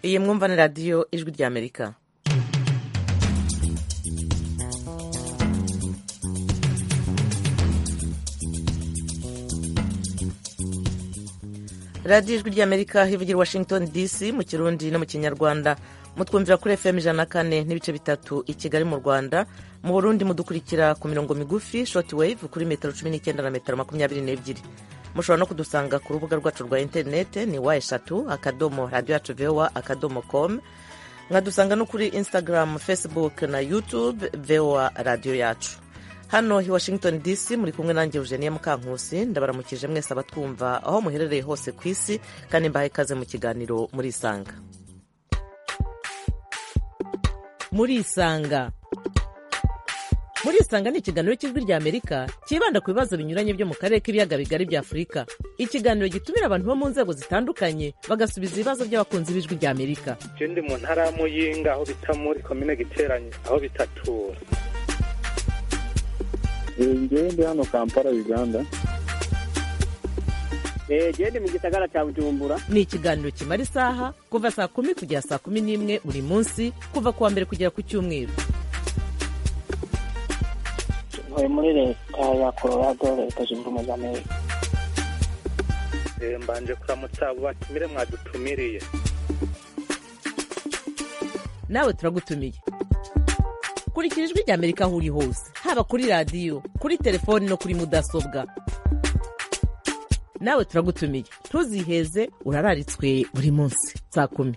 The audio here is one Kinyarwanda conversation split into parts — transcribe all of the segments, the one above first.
iyi mwumva ni radiyo ijwi ry'amerika radiyo ijwi ry'amerika hivugira i washington dc mu kirundi no mu kinyarwanda mutwumvira kuri fm ijana na kane n'ibice bitatu i kigali mu rwanda mu burundi mudukurikira ku mirongo migufi shoti wave kuri metero cumi n'icyenda na metero makumyabiri n'ebyiri mushobora no kudusanga ku rubuga rwacu rwa interinete ni wa eshatu akadomo radiyo yacu vowa akadomo komu nkadusanga no kuri instagram facebook na youtube vowa radiyo yacu hano i washington dc muri kumwe nanjye eugenie mukankusi ndabaramukije mwese abatwumva aho muherereye hose ku isi kandi mbahaye ikaze mu kiganiro murisanga murisanga murisanga ni ikiganiro cy'ijwi ry'amerika cyibanda ku bibazo binyuranye byo mu karere k'ibiyaga bigari bya afurika ikiganiro gitumira abantu bo mu nzego zitandukanye bagasubiza ibibazo by'abakunzi b'ijwi ry'amerika je ndi mu ntara ya muyinga aho bita muri komine giteranye aho bitatura njyewe ndi hano kampala uganda gende mu gisagara cya bujumbura ni ikiganiro kimara isaha kuva saa kumi kugera saa kumi n'imwe buri munsi kuva ku wa mbere kugera ku cyumweru ntuye muri leta ya colorado leta zunze ubumwe za amerika Eh, mbanje kuramutsa abo batumire mwadutumiriye nawe turagutumiye kurikira ijwi ry'amerika aho uri hose haba kuri radiyo kuri telefoni no kuri mudasobwa nawe turagutumiye ntuziheze urararitswe buri munsi saa kumi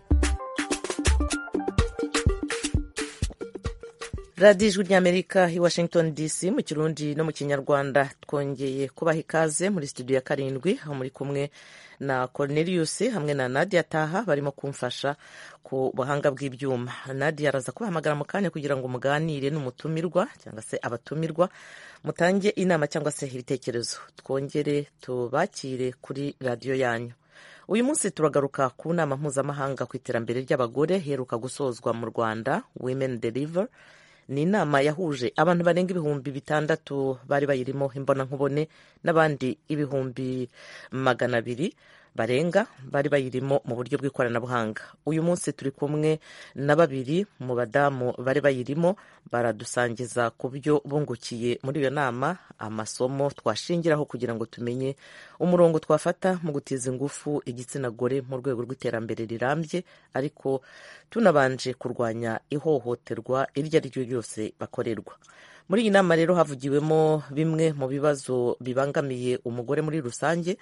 radiyo ijwi ry'amerika i washington dc mu kirundi no mu kinyarwanda twongeye kubaha ikaze muri studio ya karindwi aho muri kumwe na cornelius hamwe na nadia taha barimo kumfasha ku buhanga bw'ibyuma nadia araza kubahamagara mu kanya kugira ngo muganire n'umutumirwa cyangwa se abatumirwa mutange inama cyangwa se ibitekerezo twongere tubakire kuri radiyo yanyu uyu munsi turagaruka ku nama mpuzamahanga ku iterambere ry'abagore iheruka gusozwa mu rwanda women deliver ni inama yahuje abantu barenga ibihumbi bitandatu bari bayirimo imbonankubone n'abandi ibihumbi magana abiri barenga bari bayirimo mu buryo bw'ikoranabuhanga uyu munsi turi kumwe na babiri mu badamu bari bayirimo baradusangiza ku byo bungukiye muri iyo nama amasomo twashingiraho kugira ngo tumenye umurongo twafata mu gutiza ingufu igitsina gore mu rwego rw'iterambere rirambye ariko tunabanje kurwanya ihohoterwa iryo ari ryo ryose bakorerwa muri iyi nama rero havugiwemo bimwe mu bibazo bibangamiye umugore muri rusange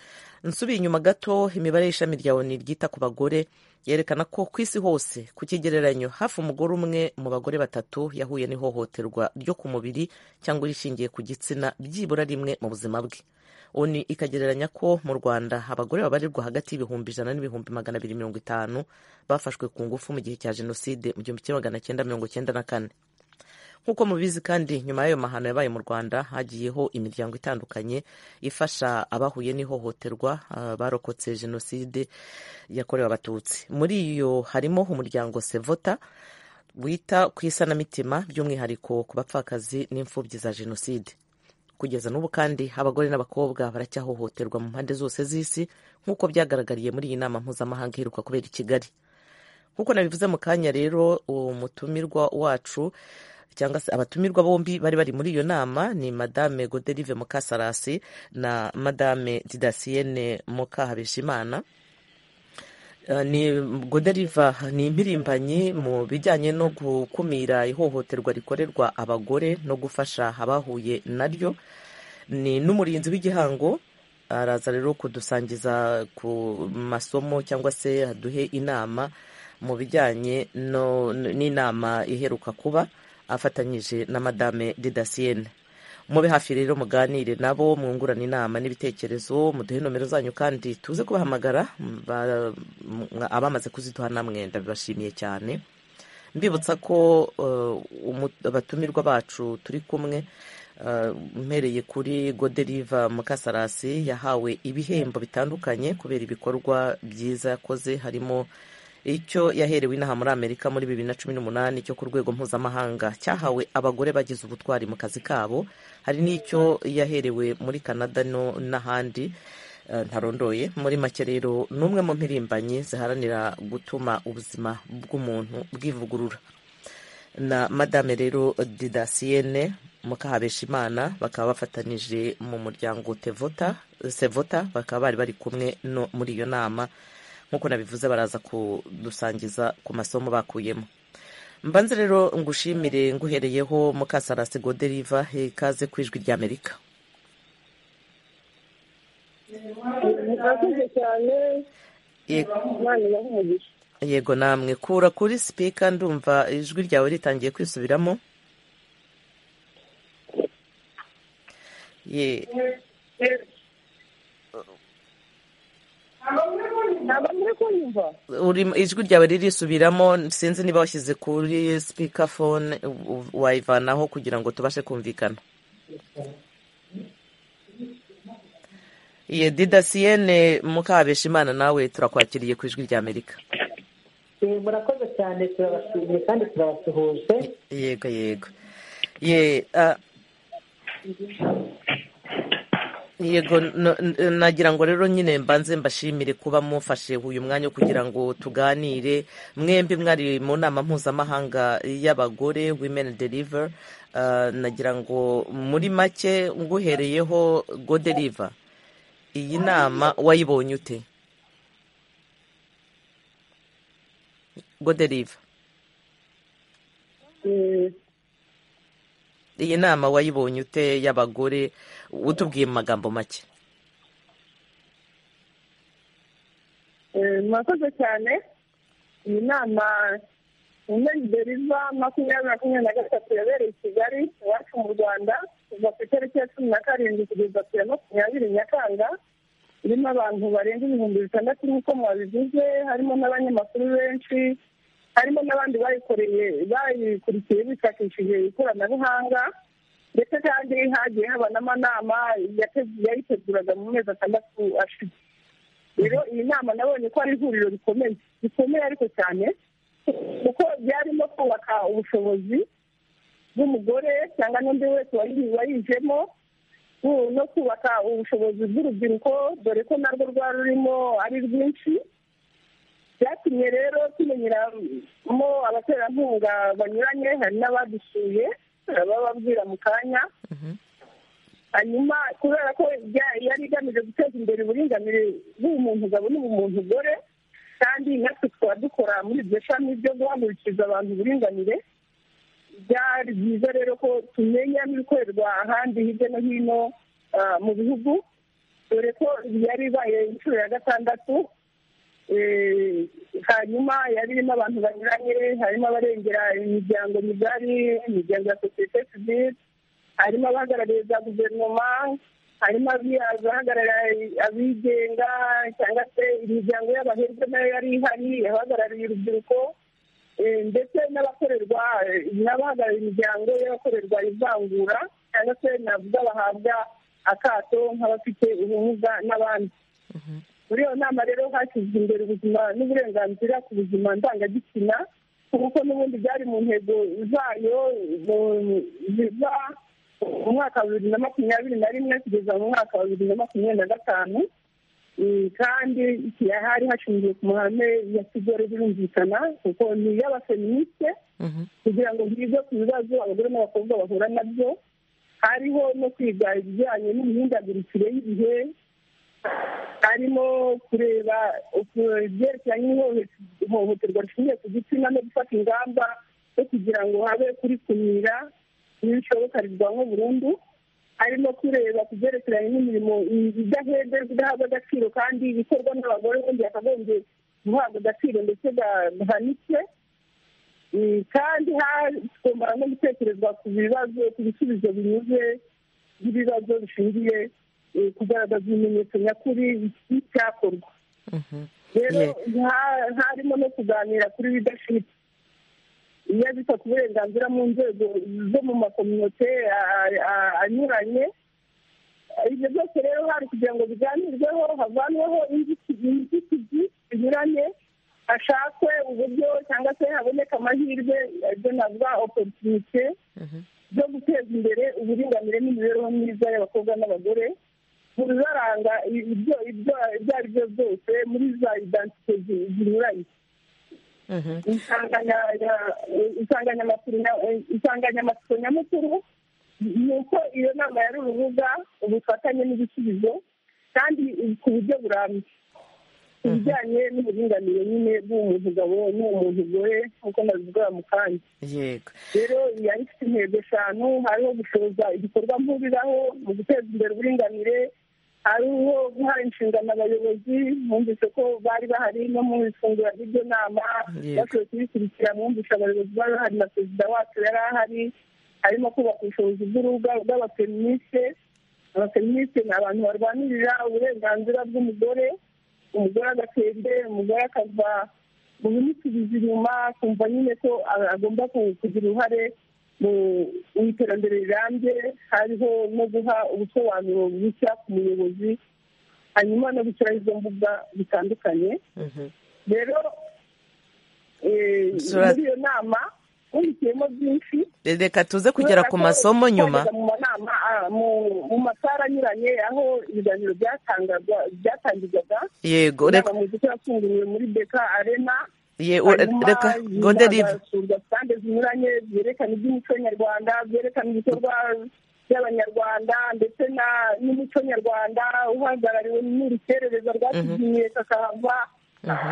nsubiye inyuma gato imibare y'ishami rya oni ryita ku bagore yerekana ko ku isi hose ku kigereranyo hafi umugore umwe mu bagore batatu yahuye n'ihohoterwa ryo ku mubiri cyangwa irishingiye ku gitsina byibura rimwe mu buzima bwe oni ikagereranya ko mu rwanda abagore babarirwa hagati y'ibihumbi ijana n'ibihumbi magana abiri mirongo itanu bafashwe ku ngufu mu gihe cya jenoside mu gihumbi kimwe magana cyenda mirongo cyenda na kane nk'uko mubizi kandi nyuma y'ayo mahano yabaye mu rwanda hagiyeho imiryango itandukanye ifasha abahuye n'ihohoterwa uh, barokotse jenoside yakorewe abatutsi muri iyo harimo umuryango sevota wita ku isanamitima by'umwihariko ku bapfakazi n'imfubyi za jenoside kugeza n'ubu kandi abagore n'abakobwa baracyahohoterwa mu mpande zose z'isi nk'uko byagaragariye muri iyi nama mpuzamahanga iheruka kubera i kigali nk'uko nabivuze mu kanya rero umutumirwa wacu cyangwa se abatumirwa bombi bari bari muri iyo nama ni madame goderive mukasarasi na madame didasiyene mukahabishimana ni goderiva ni impirimbanyi mu bijyanye no gukumira ihohoterwa rikorerwa abagore no gufasha abahuye naryo ni n'umurinzi w'igihango araza rero kudusangiza ku masomo cyangwa se aduhe inama mu bijyanye n'inama iheruka kuba afatanyije na madame didasiyene mube hafi rero muganire nabo mwungurana inama n'ibitekerezo muduhe nomero zanyu kandi tuze kubahamagara abamaze kuziduha namwe ndabibashimiye cyane mbibutsa ko abatumirwa bacu turi kumwe mpereye kuri goderiva mukasarasi yahawe ibihembo bitandukanye kubera ibikorwa byiza yakoze harimo icyo yaherewe inaha muri amerika muri bibiri na cumi n'umunani cyo ku rwego mpuzamahanga cyahawe abagore bagize ubutwari mu kazi kabo hari n'icyo yaherewe muri canada no n'ahandi eh, ntarondoye muri make rero ni umwe mu mpirimbanyi ziharanira gutuma ubuzima bw'umuntu bwivugurura na madame rero didasiyene mukahabeshimana bakaba bafatanije mu muryango tevota sevota bakaba bari bari kumwe no muri iyo nama nk'uko nabivuze baraza kudusangiza ku masomo bakuyemo mbanze rero ngushimire nguhereyeho mukasarasi goderiva ikaze ku ijwi ry'amerika murakoze cyane Yego. imana ibahe umugisha yego namwe kura kuri sipika ndumva ijwi ryawe ritangiye kwisubiramo Ye- ntabwo muri kunyumva urimo- ijwi ryawe ririsubiramo sinzi niba washyize kuri sipika fone u- u- wayivanaho kugira ngo tubashe kumvikana ye didasiyene mukabeshimana nawe turakwakiriye ku ijwi ry'amerika Eh, murakoze cyane turabashimiye kandi turabasuhuje yego yego ye ah, yego no- n- nagira ngo rero nyine mbanze mbashimire kuba mufashe uyu mwanya wo kugira ngo tuganire mwembi mwari mu nama mpuzamahanga y'abagore women deliver Ah, nagira ngo muri make nguhereyeho go deliver iyi nama wayibonye ute go deliver iyi nama wayibonye ute y'abagore utubwiye mu magambo make Eh, murakoze cyane iyi nama umeni deriva makumyabiri makumyabiri na gatatu yabereye i kigali iwacu mu rwanda kuva ku itariki ya cumi na karindwi kugeza ku ya makumyabiri nyakanga irimo abantu barenga ibihumbi bitandatu nk'uko mwabivuze harimo n'abanyamakuru benshi harimo n'abandi bayikoreye bayikurikiye bifashishije ikoranabuhanga ndetse kandi hagiye haba n'amanama yate- yayiteguraga mu mezi atandatu ashize rero iyi nama nabonye ko ari ihuriro rikomeye rikomeye ariko cyane kuko byarimo kubaka ubushobozi bw'umugore cyangwa n'undi wese wayi- wayijemo ku- no kubaka ubushobozi bw'urubyiruko dore ko narwo rwari rurimo ari rwinshi byatumye rero tumenyeramo abaterankunga banyuranye hari n'abadusuye bababwira mu kanya hanyuma kubera ko rya- yari igamije guteza imbere uburinganire bw'umuntu gabo n'ubumuntu gore kandi natwe tukaba dukora muri iryo shami ryo guhagurukiriza abantu uburinganire byari byiza rero ko tumenya n'ibikorerwa ahandi hirya no hino ah, mu bihugu dore ko yari ibaye inshuro ya gatandatu Eh, hanyuma yari irimo abantu banyuranye harimo abarengera imiryango migari imiryango ya sosiyete sivile harimo abahagarariye za guverinoma harimo abiya- abahagarariye abigenga cyangwa se imiryango y'abahebwe nayo yari ihari abahagarariye urubyiruko eh, ndetse n'abakorerwa n'abahagarariye imiryango y'abakorerwa ivangura cyangwa se navuga bahabwa akato nk'abafite ubumuga n'abandi muri iyo nama rero hashyizwe imbere ubuzima n'uburenganzira ku buzima ndangagitsina kuko n'ubundi byari mu ntego zayo mu- ziva mu mwaka wa bibiri na makumyabiri na rimwe kugeza mu mwaka wa bibiri na makumyabiri na gatanu Mm, kandi hari hashingiwe ku mahame ya kigali birumvikana kuko ni iy'abafeministe kugira ngo hige ku bibazo abagore n'abakobwa bahura nabyo hariho no kwiga ibijyanye n'imihindagurikire y'ibihe harimo kureba uku- ibyerekeranye n'ihohoterwa rishingiye ku gitsina no gufata ingamba zo kugira ngo habe kurikumira n'ibishoboka rirwanwe burundu harimo kureba ku byerekeranye n'imirimo idahederwa idahabwa agaciro kandi ikorwa n'abagore ubundi yakagombye guhabwa agaciro ndetse ga- gahanitse Mm, kandi ha- tugomba no gutekerezwa ku bibazo ku bisubizo binyuze by'ibibazo bishingiye eh, kugaragaza ibimenyetso nyakuri by'icyakorwa rero Yeah. ha- harimo no kuganira kuri leadership iyo bita ku burenganzira mu nzego zo mu makominote a- a- anyuranye ibyo byose rero hari kugira ngo biganirweho havanweho inzitizi inzitizi zinyuranye hashakwe uburyo cyangwa se haboneke amahirwe ibyo navuga opportunité zo guteza imbere uburinganire n'imibereho myiza y'abakobwa n'abagore mu bibaranga ibyo ibyo ibyo ari byo byose muri za identite zinyuranye insanganyamatsiko nyamukuru ni uko iyo nama yari urubuga ubufatanye n'ibisubizo kandi ku buryo burambye ibijyanye n'uburinganire nyine bw'umuntu mugabo n'umuntu gore nk'uko nabivuga mu kanya yego rero yari ifite intego eshanu hariho gushoza igikorwa mpuriraho mu guteza imbere uburinganire hariho guha inshingano abayobozi mwumvise ko bari bahari no mu ifunguro ry'ibyo nama Yego. bashoboye kubikurikira mwumvise abayobozi bari bahari na perezida wacu yari ahari harimo kubaka ubushobozi bw'urubuga bw'abafeministe abafeministe ni abantu barwanirira uburenganzira bw'umugore umugore agatera imbere umugore akava mu bimusubiza inyuma akumva nyine ko a- agomba ku- kugira uruhare mu- mu iterambere rirambye hariho no guha ubusobanuro bushya ku muyobozi hanyuma no gushyiraho izo mbuga zitandukanye Mhm. rero eh, Sura- muri iyo nama wungukiyemo byinshi reka tuze kugera ku masomo nyuma mu manama ah, mu- mu masara anyuranye aho ibiganiro byatangagwa- byatangirwaga yego reka inama mu gice yafunguwe muri beka arena ye- u- reka gondelive hazasurwa sitande zinyuranye byerekana iby'umuco nyarwanda byerekana ibikorwa by'abanyarwanda ndetse na- n'umuco nyarwanda uhagarariwe n'urukerereza rwatugiye kakahava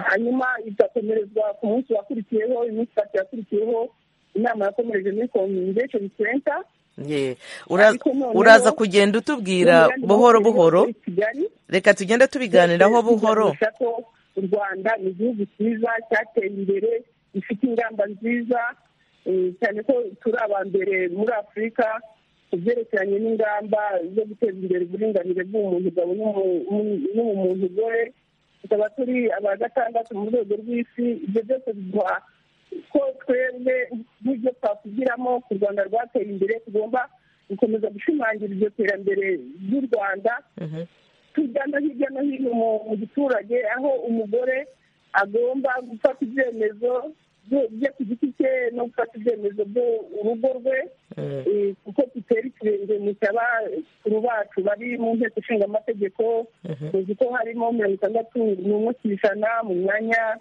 hanyuma igakomerezwa ku munsi wakurikiyeho iminsi itatu yakurikiyeho inama yakomereje muri komvesheni senta ye ura- Ariko noneho- uraza kugenda utubwira buhoro buhoro muri kigali reka tugende tubiganiraho buhoro Tuganisha ko u rwanda ni igihugu cyiza cyateye imbere gifite ingamba nziza eh, cyane ko turi aba mbere muri afurika ku byerekeranye n'ingamba zo guteza imbere uburinganire bw'umuntu gabo n'umuntu gore tukaba turi aba gatandatu mu rwego rw'isi ibyo byose biduha ko twebwe nk'ibyo twasubiramo ku rwanda rwateye imbere tugomba gukomeza gushimangira iryo terambere ry'u rwanda Mhm. tujya no hirya no hino mu- mu giturage aho umugore agomba gufata ibyemezo bye bye ku giti cye no gufata ibyemezo by'urugo rwe Mm. eh, kuko tutera ikirenge mu cy'abakuru bacu bari mu nteko ishinga amategeko tuzi ko harimo mirongo itandatu n'umwe ku ijana mu myanya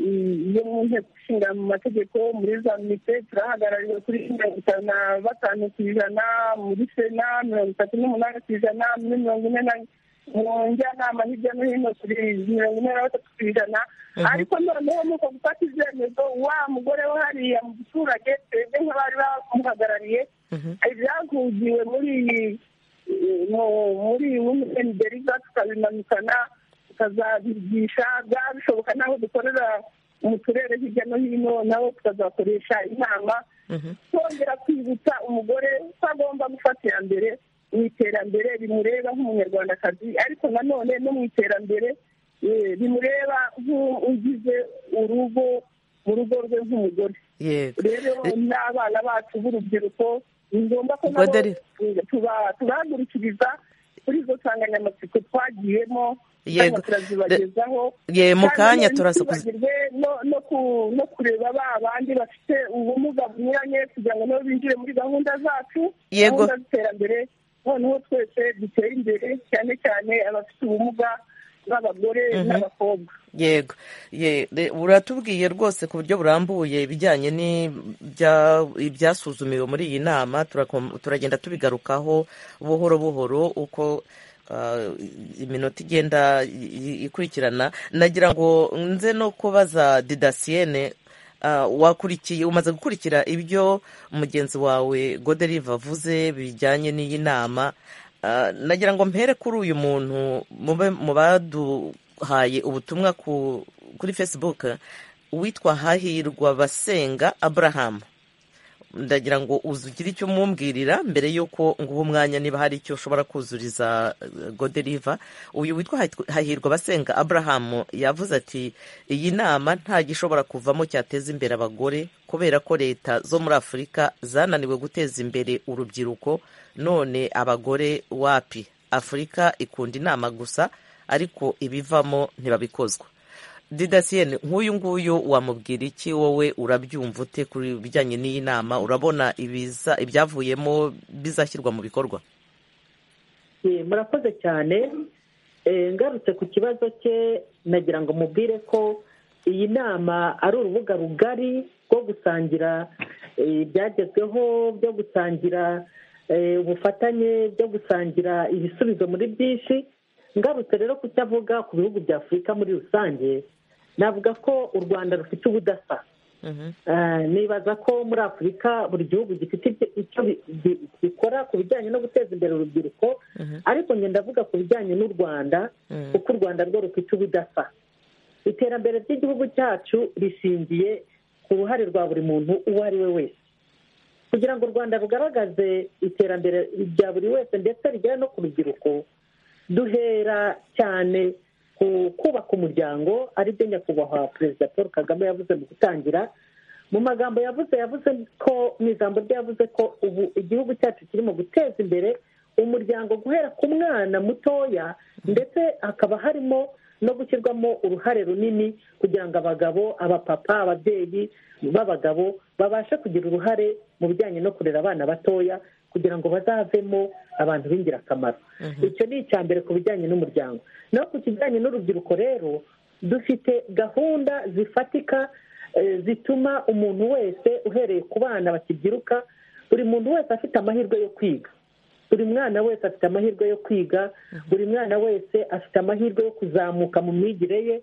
eh, yo mu nteko ishinga amategeko muri za minite turahagarariwe kuri mirongo itanu na batanu ku ijana muri sena mirongo itatu n'umunani ku ijana muri mirongo ine na mu njyanama hirya no hino turi mirongo ine na batatu ku ijana ariko noneho ni uko gufata ibyemezo wa mugore wo hariya mu giturage twebwe nk'abari bamuhagarariye ibyahugiwe muri iyi mu- muri wumeni deriva tukabimanukana tukazabigisha byaba bishoboka n'aho dukorera mu turere hirya no hino nabo tukazakoresha inama twongera kwibutsa umugore ko agomba gufata iya mbere mu iterambere rimureba nk'umunyarwandakazi ariko nanone no mu iterambere eh, rimureba nk'ugize urugo mu rugo rwe nk'umugore yego rero n'abana bacu b'urubyiruko ni ngombwa ko nabo Godari. tuba- tubahagurikiriza kuri izo nsanganyamatsiko twagiyemo Yego. kandi turazibagezaho ye mu Kandi kanya nanone turaza kuzi- ntitwibagirwe no- no ku- no kureba ba bandi bafite ubumuga bunyuranye kugira ngo nabo binjire muri gahunda zacu Yego. gahunda z'iterambere noneho twese dutere imbere cyane cyane abafite ubumuga b'abagore n'abakobwa yego ye re- uratubwiye rwose ku buryo burambuye ibijyanye n'ibya- ibyasuzumiwe muri iyi nama turakom- turagenda tubigarukaho buhoro buhoro uko ah, iminota igenda i- i- ikurikirana nagira ngo nze no kubaza didasiyene ah, wakurikiye umaze gukurikira ibyo mugenzi wawe goderiva avuze bijyanye n'iyi nama Ah, nagira ngo mpere kuri uyu muntu mube mu baduhaye ubutumwa ku kuri facebook witwa hahirwa basenga abraham ndagira ngo uzugire icyo umwumwirira mbere y'uko nguha umwanya niba hari icyo ushobora kuzuriza eh, goderiva uyu witwa Hahit- hahirwa basenga abraham yavuze ati iyi nama nta gishobora kuvamo cyateza imbere abagore kubera ko leta zo muri afurika zananiwe guteza imbere urubyiruko none abagore wapi afurika ikunda inama gusa ariko ibivamo ntibabikozwa didasiyeni nk'uyu nguyu wamubwira iki wowe urabyumva ute ku bijyanye n'iyi nama urabona ibiza ibyavuyemo bizashyirwa mu bikorwa Eh, murakoze cyane Eh, ngarutse ku kibazo cye nagira ngo mubwire ko iyi nama ari urubuga rugari rwo gusangira eh, ibyagezweho byo gusangira eh, ubufatanye byo gusangira ibisubizo muri byinshi ngarutse rero ku cyo avuga ku bihugu bya afurika muri rusange navuga ko u rwanda rufite ubudasa Mhm. Eh, nibaza ko muri afurika buri gihugu gifite ibyo- icyo bi- bi- bikora ku bijyanye no guteza imbere urubyiruko ariko njye ndavuga ku bijyanye n'u rwanda Mhm. kuko u rwanda rwo rufite ubudasa iterambere ry'igihugu cyacu rishingiye ku ruhare rwa buri muntu uwo ari we wese kugira ngo u rwanda rugaragaze iterambere rya buri wese ndetse rigere no ku rubyiruko duhera cyane ku kubaka umuryango aribyo nyakubahwa perezida paul kagame yavuze mu gutangira mu magambo yavuze yavuze ko mu ijambo rye yavuze ko ubu igihugu cyacu kirimo guteza imbere umuryango guhera ku mwana mutoya ndetse hakaba harimo no gushyirwamo uruhare runini kugira ngo abagabo abapapa ababyeyi b'abagabo babashe kugira uruhare mu bijyanye no kurera abana batoya kugira ngo bazavemo abantu b'ingirakamaro icyo ni icya mbere ku bijyanye n'umuryango naho ku kijyanye n'urubyiruko rero dufite gahunda zifatika eh, zituma umuntu wese uhereye ku bana bakibyiruka buri muntu wese afite amahirwe yo kwiga buri mwana wese afite amahirwe yo kwiga buri mwana wese afite amahirwe yo kuzamuka mu myigire ye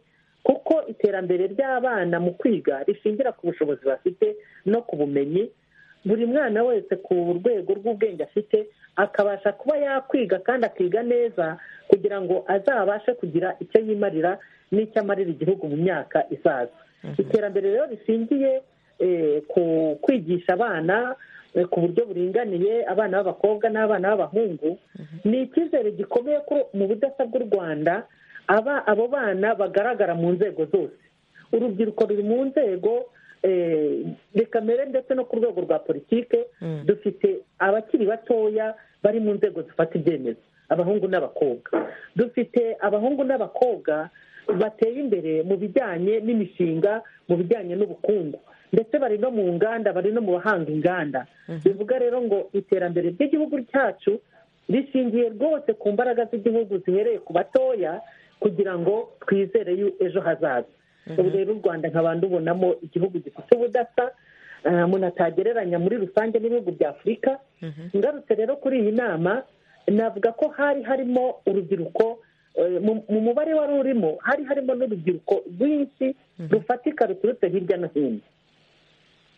kuko iterambere ry'abana mu kwiga rishingira ku bushobozi bafite no ku bumenyi buri mwana wese ku rwego rw'ubwenge afite akabasha kuba yakwiga kandi akiga neza kugira ngo azabashe kugira icyo yimarira n'icyo amarira igihugu mu myaka izaza iterambere rero rishingiye eh, ku kwigisha abana eh, ku buryo buringaniye abana b'abakobwa n'abana b'abahungu ni icyizere gikomeye ko mu budasa bw'u rwanda aba abo bana bagaragara mu nzego zose urubyiruko ruri mu nzego eh, rikamere ndetse no ku rwego rwa politike Mm. dufite abakiri batoya bari mu nzego zifata ibyemezo abahungu n'abakobwa dufite abahungu n'abakobwa bateye imbere mu bijyanye n'imishinga mu bijyanye n'ubukungu ndetse bari no mu nganda bari no mu bahanga inganda bivuga rero ngo iterambere ry'igihugu cyacu rishingiye rwose ku mbaraga z'igihugu zihereye ku batoya kugira ngo twizere yu- ejo hazaza ubu rero u rwanda nkaba ndubonamo igihugu gifite ubudasa eh, umuntu atagereranya muri rusange n'ibihugu bya afurika ngarutse rero kuri iyi nama navuga ko hari harimo urubyiruko eh, mu- mu mubare wari urimo hari harimo n'urubyiruko rwinshi rufatika ruturutse hirya no hino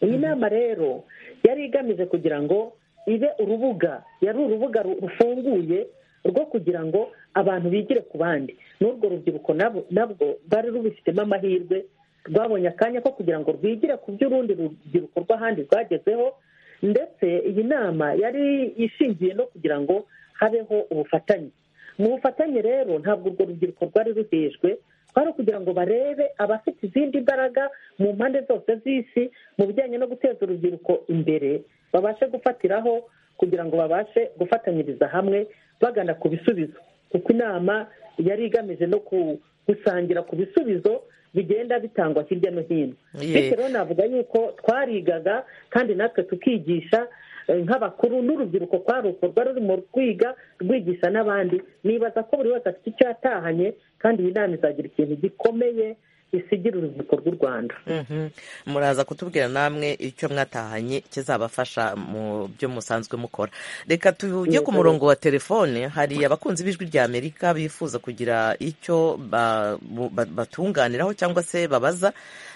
iyi nama rero yari igamije kugira ngo ibe urubuga yari urubuga ru- rufunguye rwo kugira ngo abantu bigire ku bandi n'urwo rubyiruko nabo- nabwo rwari rubifitemo amahirwe rwabonye akanya ko kugira ngo rwigire ku by'urundi rubyiruko rw'ahandi rwagezeho ndetse iyi nama yari ishingiye no kugira ngo habeho ubufatanye mu bufatanye rero ntabwo urwo rubyiruko rwari ruhejwe kwari ukugira ngo barebe abafite izindi mbaraga mu mpande zose z'isi mu bijyanye no guteza urubyiruko imbere babashe gufatiraho kugira ngo babashe gufatanyiriza hamwe bagana ku bisubizo kuko inama yari igamije no ku- gusangira ku bisubizo bigenda bitangwa hirya no hino Ye. bityo rero navuga yuko twarigaga kandi natwe tukigisha eh, nk'abakuru n'urubyiruko kwari ukorwa rurimo rwiga rwigisha n'abandi nibaza ko buri wese afite icyo yatahanye kandi iyi nama izagira ikintu gikomeye isigira urubyiruko rw'u rwanda Mhm. muraza kutubwira namwe icyo mwatahanye kizabafasha mu byo musanzwe mukora reka tujye ku murongo wa telefone hari abakunzi b'ijwi rya amerika bifuza kugira icyo ba- bu- ba- batunganiraho cyangwa se babaza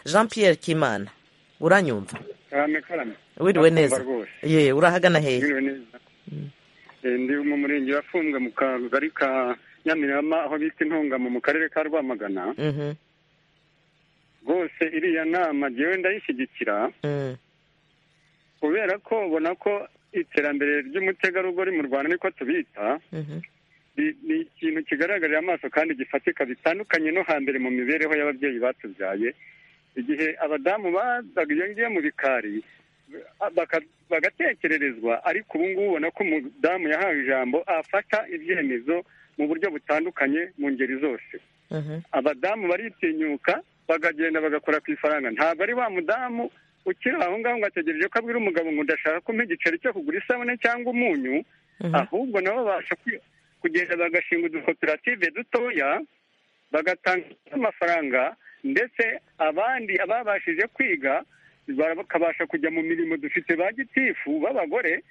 jean pierre kimana uranyumva karame karame wiriwe Ndakumva neza rwose ye urahagana hehe wiriwe neza Eh, ndi mu murenge wafunzwe mu kagari ka nyamirama aho bita intungamo mu karere ka rwamagana Mhm, rwose iriya nama jyewe ndayishyigikira mhm, kubera ko ubona ko iterambere ry'umutegarugori mu rwanda niko tubita mhm, ni ni ikintu kigaragarira amaso kandi gifatika bitandukanye no hambere mu mibereho y'ababyeyi batubyaye igihe abadamu bazaga iyo ngiyo mu bikari baka- bagatekererezwa ariko ubu ngubu ubona ko umudamu yahawe ijambo afata ibyemezo mu buryo butandukanye mu ngeri zose mhm, abadamu baritinyuka bakagenda bagakora ku ifaranga ntabwo ari wa mudamu ukiri aho ngaho ngo ategereje ko abwira umugabo ngo ndashaka kumpa igiceri cyo kugura isabune cyangwa umunyu mhm. ahubwo nabo babasha kwi- kugenda bagashinga udukoperative dutoya bagatanga amafaranga ndetse abandi ababashije kwiga bakabasha kujya mu mirimo dufite ba gitifu b'abagore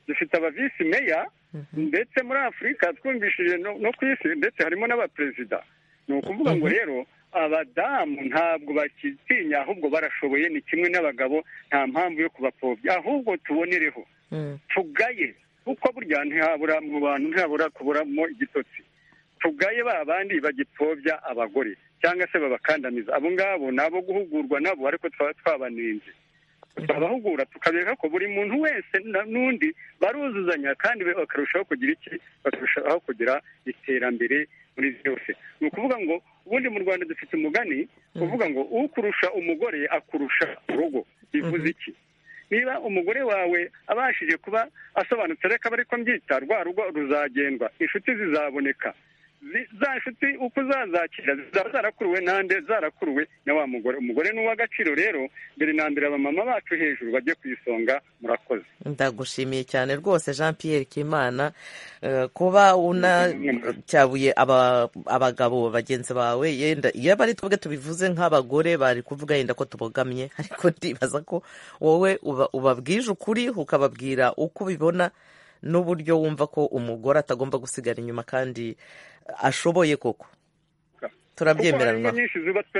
dufite abavisi meya ndetse muri afurika twumvishije no ku isi ndetse harimo n'abaperezida ni ukuvuga ngo rero abadamu ntabwo bakitinya ahubwo barashoboye ni kimwe n'abagabo nta mpamvu yo kubapfobya ahubwo tubonereho tugaye kuko burya ntihabura mu bantu ntihabura kuburamo igitotsi tugaye ba bandi bagipfobya abagore cyangwa se babakandamiza abo ngabo ni abo guhugurwa nabo ariko twaba twabaninze turabahugura tukabereka ko buri muntu wese n'undi baruzuzanya kandi bakarushaho kugira iki bakarushaho kugira iterambere muri byose ni ukuvuga ngo ubundi mu rwanda dufite umugani uvuga ngo ukurusha umugore akurusha urugo bivuze iki niba umugore wawe abashije kuba asobanutse reka ariko mbyita rwa rugo ruzagendwa inshuti zizaboneka za nshuti uko uzazakira zizaba zarakuruwe nande zarakuruwe na wa mugore umugore ni uw'agaciro rero mbere na mbere abamama bacu hejuru bajye ku isonga murakoze ndagushimiye cyane rwose jean Pierre kimana kuba unacyabuye abagabo bagenzi bawe yenda iyo ari twebwe tubivuze nk'abagore bari kuvuga yenda ko tubogamye ariko ndibaza ko wowe ubabwije ukuri ukababwira uko ubibona n'uburyo wumva ko umugore atagomba gusigara inyuma kandi ashoboye koko turabyemera hari ingo nyinshi zubatswe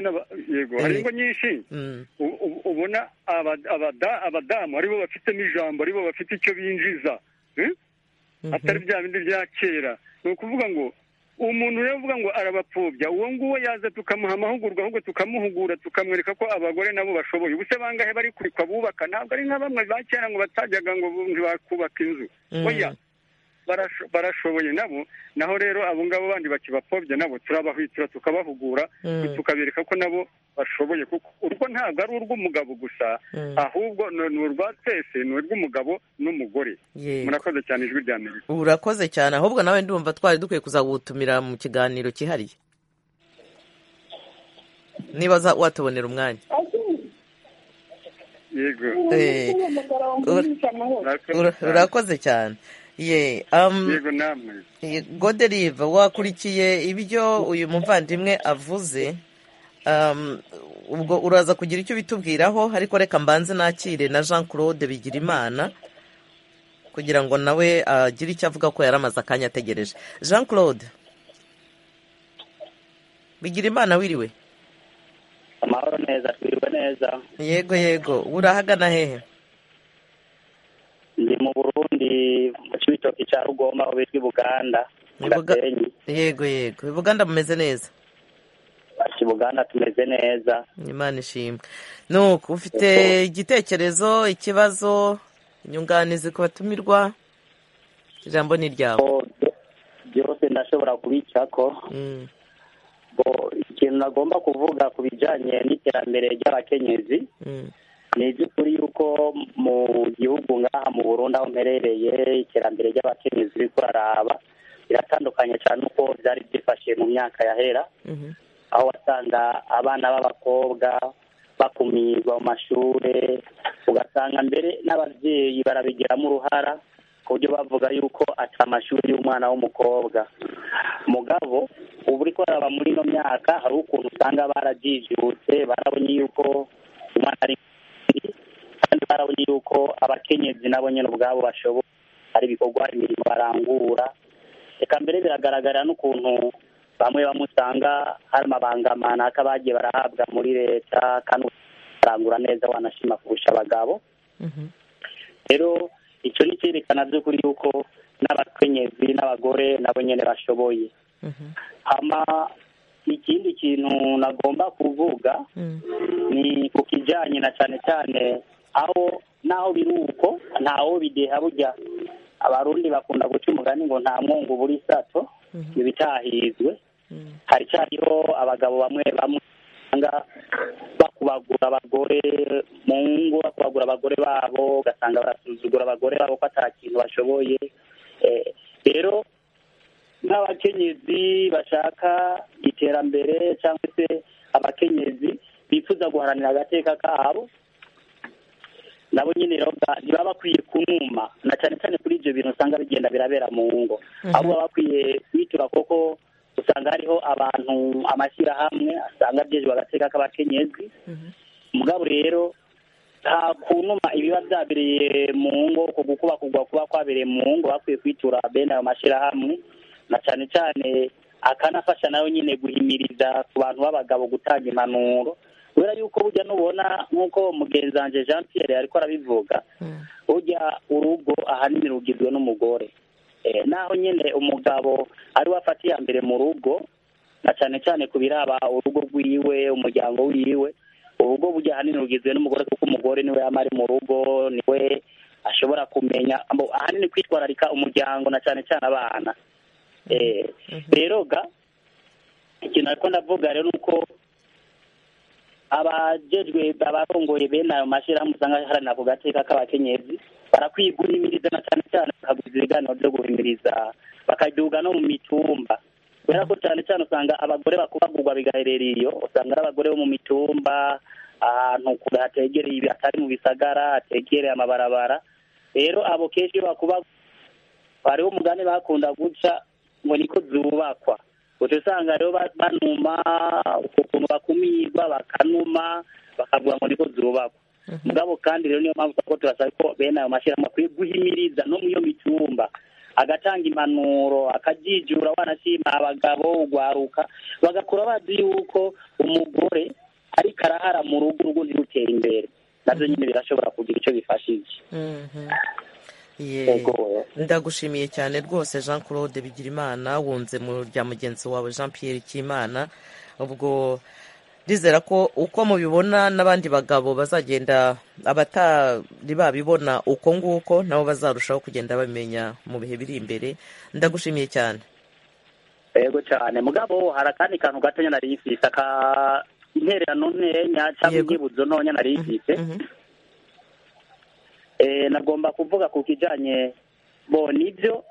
yego hari ingo nyinshi ubona abadamu aribo bafitemo ijambo aribo bafite icyo binjiza atari bya bindi bya kera ni ukuvuga ngo umuntu rero uvuga ngo arabapfobya uwo nguwo yaza tukamuha amahugurwa ahubwo tukamuhugura tukamwereka ko abagore nabo bashoboye ubuse bangahe bari kurikwa bubaka ntabwo ari nka bamwe ba kera ngo batajyaga ngo bakubaka inzu oya barashoboye nabo naho rero abo ngabo bandi bakibapfobya nabo turabahwitira tukabahugura tukabereka ko nabo bashoboye kuko urwo ntabwo ari urw'umugabo gusa ahubwo ni urwa twese ni urw'umugabo n'umugore murakoze cyane ijwi rya mbere urakoze cyane ahubwo nawe ndumva twari dukwiye kuzagutumira mu kiganiro cyihariye niba watubonera umwanya yego urakoze cyane ye yego namwe goderiva wakurikiye ibyo uyu muvandimwe avuze ubwo uraza kugira icyo bitubwiraho ariko reka mbanze nakire na jean claude bigirimana kugira ngo nawe agire icyo avuga ko yari amaze akanya ategereje jean claude bigirimana wiriwe amahoro neza twirwa neza yego yego urahagana hehe ndi mu burundi mu cibitoki cya rugomba aho bitwa ibuganda gasenyi yego yego ibuganda bumeze neza ibuganda tumeze neza imana ishimwe nuko ufite igitekerezo ikibazo inyunganizi ku batumirwa ijambo ni iryawe byose ndashobora kubicako ikintu nagomba kuvuga ku bijyanye n'iterambere ry'abakenyezi ni iby'ukuri yuko mu gihugu ngaha mu Burundi aho mperereye iterambere ry'abakenyezi riri kuraraba biratandukanye cyane uko byari byifashe mu myaka yahera aho wasanga abana b'abakobwa bakumirwa mu mashuri ugasanga mbere n'ababyeyi barabigiramo uruhara ku buryo bavuga yuko ata amashuri y'umwana w'umukobwa mugabo ubu uri kuraraba muri ino myaka hari ukuntu usanga barajijutse barabonye yuko umwana ari kandi barabonye yuko abakenyezi nabo nyine ubwabo bashoboye hari ibikorwa imirimo barangura reka mbere biragaragara n'ukuntu bamwe bamwe usanga hari amabangamana ko bagiye barahabwa muri leta kandi barangura neza wanashima kurusha abagabo rero icyo ni icyerekana by'ukuri yuko n'abakenyezi n'abagore nabo nyine bashoboye hama ikindi kintu nagomba kuvuga ni ku kijyanye na cyane cyane aho naho biri uko ntawo bideha burya abarundi bakunda guca umugani ngo nta mwungu buri sato ntibitahizwe haricyariho abagabo bamwe bamwe usanga bakubagura abagore mu ngo bakubagura abagore babo ugasanga barasuzugura abagore babo ko atari kintu bashoboye rero nk'abakenyezi bashaka iterambere cyangwa se abakenyezi bifuza guharanira agateka kabo nabo nyine rero ba- ntibaba bakwiye kumwuma na cyane cyane kuri ibyo bintu usanga bigenda birabera mu ngo ahubwo baba bakwiye kwitura kuko usanga hariho abantu amashyirahamwe asanga byeje bagateka k'abakenyezi mugabo rero nta kunuma ibiba byabereye mu ngo ku gukuba kugwa kuba kwabereye mu ngo bakwiye kwitura bene ayo mashyirahamwe na cyane cyane akanafasha nawe nyine guhimiriza ku bantu b'abagabo gutanga impanuro kubera yuko burya nubona nk'uko mugenzi wanjye jean pierre ariko arabivuga burya urugo ahanini rugizwe n'umugore Eh, naho nyine umugabo ari we afata iya mbere mu rugo na cyane cyane ku biraba urugo rwiwe umuryango wiwe urugo burya ahanini rugizwe n'umugore kuko umugore niwe yaba ari mu rugo niwe ashobora kumenya abo- ahanini kwitwararika umuryango na cyane cyane abana Eh, rero ga ikintu ariko ndavuga rero ni uko abajejwe abarongoye bene ayo mashyirahamwe usanga haranira ku gateka k'abakenyezi barakwiye guhimiriza na cyane cyane bakaguza ibiganiro byo guhimiriza bakaduga no mu mitumba kubera ko cyane cyane usanga abagore bakubagurwa bigaherera iyo usanga ari abagore bo mu mitumba ahantu kure hategereye ibi- hatari mu bisagara hategereye amabarabara rero abo kenshi iyo bakubagurwa hariho umugani bakunda guca ngo niko zubakwa uca usanga rero ba- banuma ukuntu bakumirwa bakanuma bakavuga ngo niko zubakwa mugabo kandi rero niyo mpamvu kuko turasaba ko bene ayo mashyirahamwe akwiye guhimiriza no mu iyo mitumba agatanga impanuro akajijura wanashima abagabo ugwaruka bagakura bazi yuko umugore ariko arahara mu rugo urugo ntirutera imbere nabyo nyine birashobora kugira icyo bifashije Mhm. Ye. ndagushimiye cyane rwose jean claude bigirimana wunze mu rya mugenzi wawe jean pierre kimana ubwo rizera ko uko mubibona n'abandi bagabo bazagenda abatari babibona uko nguko nabo bazarushaho kugenda bamenya mu bihe biri imbere ndagushimiye cyane yego cyane mugabo hari akandi kantu gatonya nari ifite aka intererano ntenya cyangwa Yego. ibyibuzo ntonya nari ifite Eh, nagomba kuvuga ku kijyanye bo nibyo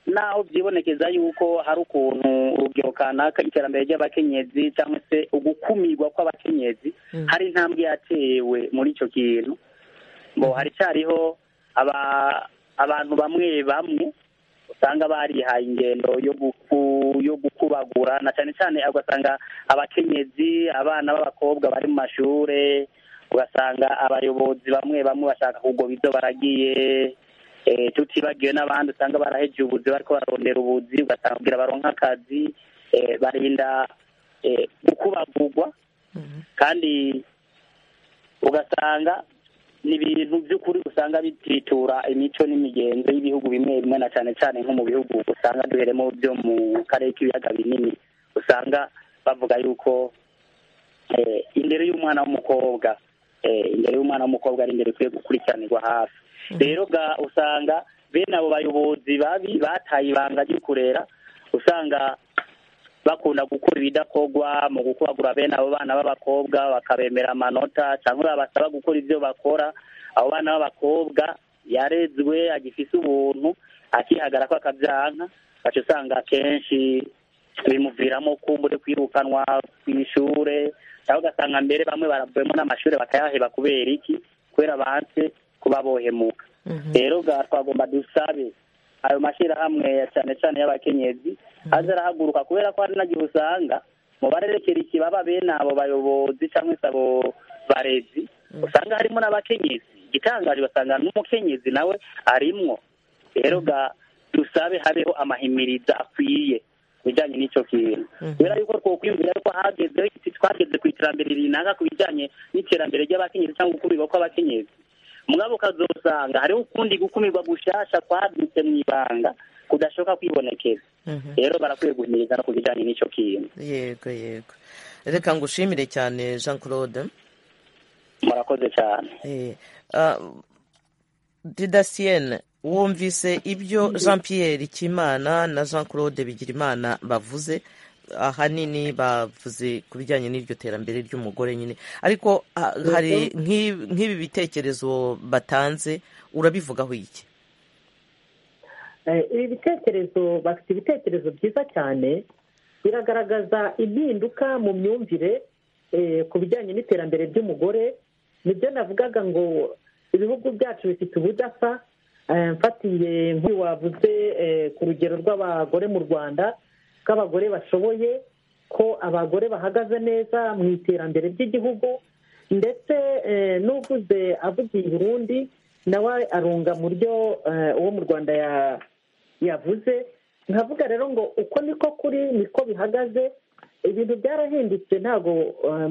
naho byibonekeza yuko hari ukuntu urubyiruko kanaka iterambere ry'abakenyezi cyangwa se ugukumirwa kw'abakenyezi hari intambwe yatewe muri icyo kintu ngo haracyariho aba- abantu bamwe bamwe usanga barihaye ingendo yo guku- yo gukubagura na cyane cyane ugasanga abakenyezi abana b'abakobwa bari mu mashure ugasanga abayobozi bamwe bamwe bashaka kugoba ibyo baragiye eh, tutibagiwe n'abandi usanga barahejeje ubuzi bariko bararondera ubuzi ugasanga kugira baronke akazi eh, barinda eh, gukubagurwa kandi ugasanga ni ibintu by'ukuri usanga bititura imico n'imigenzo y'ibihugu bimwe bimwe na cyane cyane nko mu bihugu usanga duheremo byo mu karere k'ibiyaga binini usanga bavuga yuko eh, indero y'umwana w'umukobwa eh, indero y'umwana w'umukobwa ari indero ikwiye gukurikiranirwa hafi rero ga- usanga bene abo bayobozi babi bataye ibanga ryo kurera usanga bakunda gukora ibidakorwa mu gukubagura bene abo bana b'abakobwa bakabemera amanota cyangwa babasaba gukora ibyo bakora abo bana b'abakobwa yarezwe agifise ubuntu akihagarara ko akabyanka baca usanga akenshi bimuviramo kumbure kwirukanwa ku ishure cyangwa ugasanga mbere bamwe baravuyemo n'amashuri bakayaheba kubera iki kubera banse kuba bohemuka rero ga twagomba dusabe ayo mashyirahamwe ya cyane cyane y'abakenyezi aza arahaguruka kubera ko hari nagihe usanga mu barerekera ikibaba bene abo bayobozi cyangwa se abo barezi usanga harimo n'abakenyezi igitangaje ugasanga n'umukenyezi nawe arimwo rero ga dusabe habeho amahimiriza akwiye ku bijyanye n'icyo kintu kubera yuko twokwiyumvira yuko hagezeho iki- twageze ku iterambere rinaka ku bijyanye n'iterambere ry'abakenyezi cyangwa gukumirwa kw'abakenyezi mugabo ukazosanga hariho ukundi gukumirwa gushasha kwadutse mu ibanga kudashoboka kwibonekeza rero barakwiye guhimiriza no ku bijyanye n'icyo kintu yego yego reka ngushimire cyane jean claude murakoze cyane Eh, ah, didasiyene wumvise ibyo jean pierre kimana na jean claude bigirimana bavuze ahanini bavuze ku bijyanye n'iryo terambere ry'umugore nyine ariko ah, hari nk'i- nk'ibi bitekerezo batanze urabivugaho iki Eh, ibi bitekerezo bafite ibitekerezo byiza cyane biragaragaza impinduka mu myumvire eh, ku bijyanye n'iterambere ry'umugore nibyo navugaga ngo ibihugu byacu bifite ubudasa mfatiye nk'uyu wavuze ku rugero rw'abagore mu rwanda bw'abagore bashoboye ko abagore bahagaze neza mu iterambere ry'igihugu ndetse n'uguze avugiye i burundi nawe arunga mu byo uwo mu rwanda yavuze nkavuga rero ngo uko niko kuri niko bihagaze ibintu byarahindutse ntabwo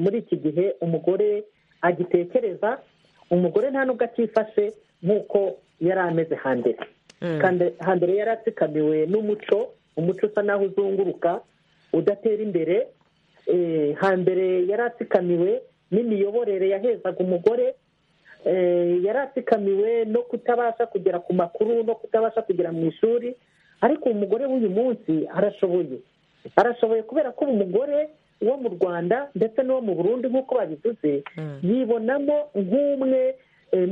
muri iki gihe umugore agitekereza umugore nta nubwo akifashe nk'uko yari ameze hambere hambere yari atsikamiwe n'umuco umuco usa naho uzunguruka udatera imbere hambere yari atsikamiwe n'imiyoborere yahezaga umugore yari atsikamiwe no kutabasha kugera ku makuru no kutabasha kugera mu ishuri ariko umugore w'uyu munsi arashoboye arashoboye kubera ko umugore wo mu rwanda ndetse n'uwo mu burundi nk'uko babivuze yibonamo nk'umwe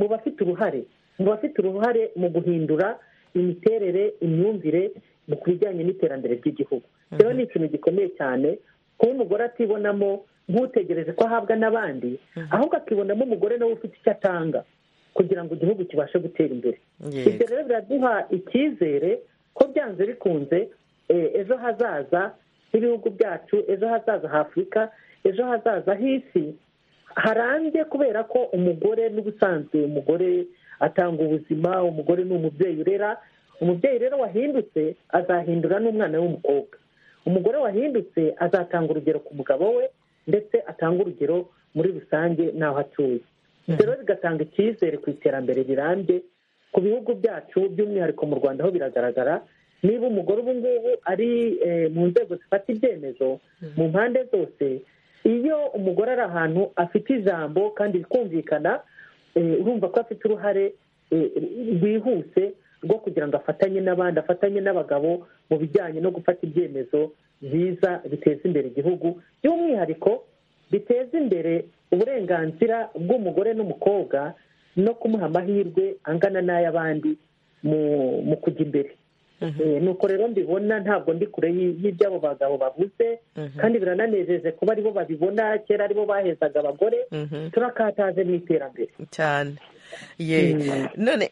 mu bafite uruhare mu bafite uruhare mu guhindura imiterere imyumvire ku bijyanye n'iterambere ry'igihugu rero ni ikintu gikomeye cyane kuba umugore atibonamo nk'utegereje ko ahabwa n'abandi ahubwo akibonamo umugore nawe ufite icyo atanga kugira ngo igihugu kibashe gutera imbere ibyo rero biraduha icyizere ko byanze bikunze ejo hazaza h'ibihugu byacu ejo hazaza h'afurika ejo hazaza h'isi harambye kubera ko umugore n'ubusanzwe umugore atanga ubuzima umugore ni umubyeyi urera umubyeyi rero wahindutse azahindura n'umwana w'umukobwa umugore wahindutse azatanga urugero ku mugabo we ndetse atanga urugero muri rusange n'aho atuye ibyo rero bigatanga icyizere ku iterambere rirambye ku bihugu byacu by'umwihariko mu rwanda aho biragaragara niba umugore ubu ngubu ari mu nzego zifata ibyemezo mu mpande zose iyo umugore ari ahantu afite ijambo kandi rikumvikana urumva ko afite uruhare rwihuse rwo kugira ngo afatanye n'abandi afatanye n'abagabo mu bijyanye no gufata ibyemezo byiza biteza imbere igihugu by'umwihariko biteza imbere uburenganzira bw'umugore n'umukobwa no kumuha amahirwe angana n'ay'abandi mu kujya imbere nuko rero mbibona ntabwo ndi kure y'iby'abo bagabo bavuze kandi birananejeje kuba aribo babibona kera aribo bahezaga abagore turakataje mu iterambere cyane none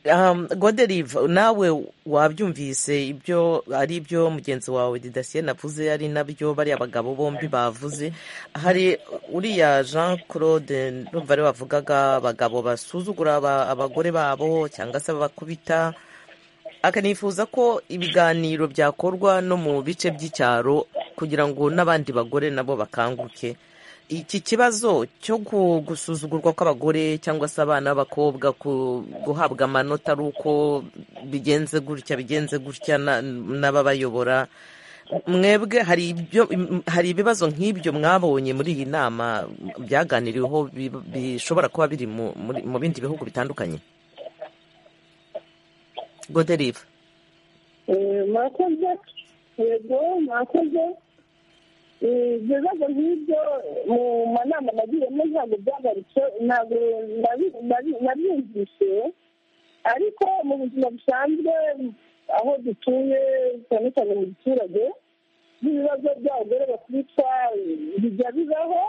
goderiva nawe wabyumvise ibyo ari ibyo mugenzi wawe didasiye navuze ari nabyo bariya bagabo bombi bavuze hari uriya jean claude numva ariwe bavugaga abagabo basuzugura abagore babo cyangwa se babakubita akanifuza ko ibiganiro byakorwa no mu bice by'icyaro kugira ngo n'abandi bagore nabo bakanguke iki kibazo cyo gusuzugurwa kw'abagore cyangwa se abana b'abakobwa guhabwa amanota ari uko bigenze gutya bigenze gutya n'ababayobora mwebwe hari ibibazo nk'ibyo mwabonye muri iyi nama byaganiriweho bishobora kuba biri mu bindi bihugu bitandukanye goderiva murakoze yego murakoze ibyo bibazo nk'ibyo mu manama nagiyemo ntabwo byagarutswe ntabwo nabyumvise ariko mu buzima busanzwe aho dutuye cyane cyane mu giturage n'ibibazo by'abagore bakubitwa bijya bibaho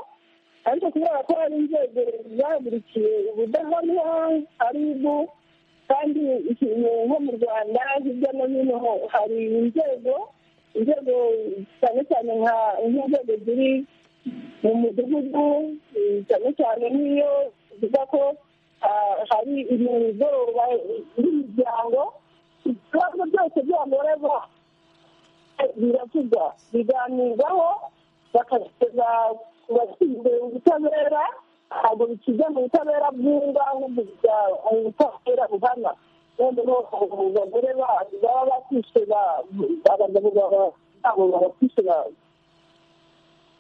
ariko kubera ko hari inzego zahagurikiye ubudahanwa ari ibu kandi ikintu nko mu rwanda hirya no hino hari inzego inzego cyane cyane nka nk'inzego ziri mu mudugudu cyane cyane nk'iyo zivuga ko hari imigoroba y'imiryango ibibazo byose byagorerwa biravugwa biganirwaho bakageza ku bashinzwe ubutabera ntabwo bikiza mu butabera bwunga ahubwo mu butabera buhana noneho abagore baba bakishe abagabo babo babakishe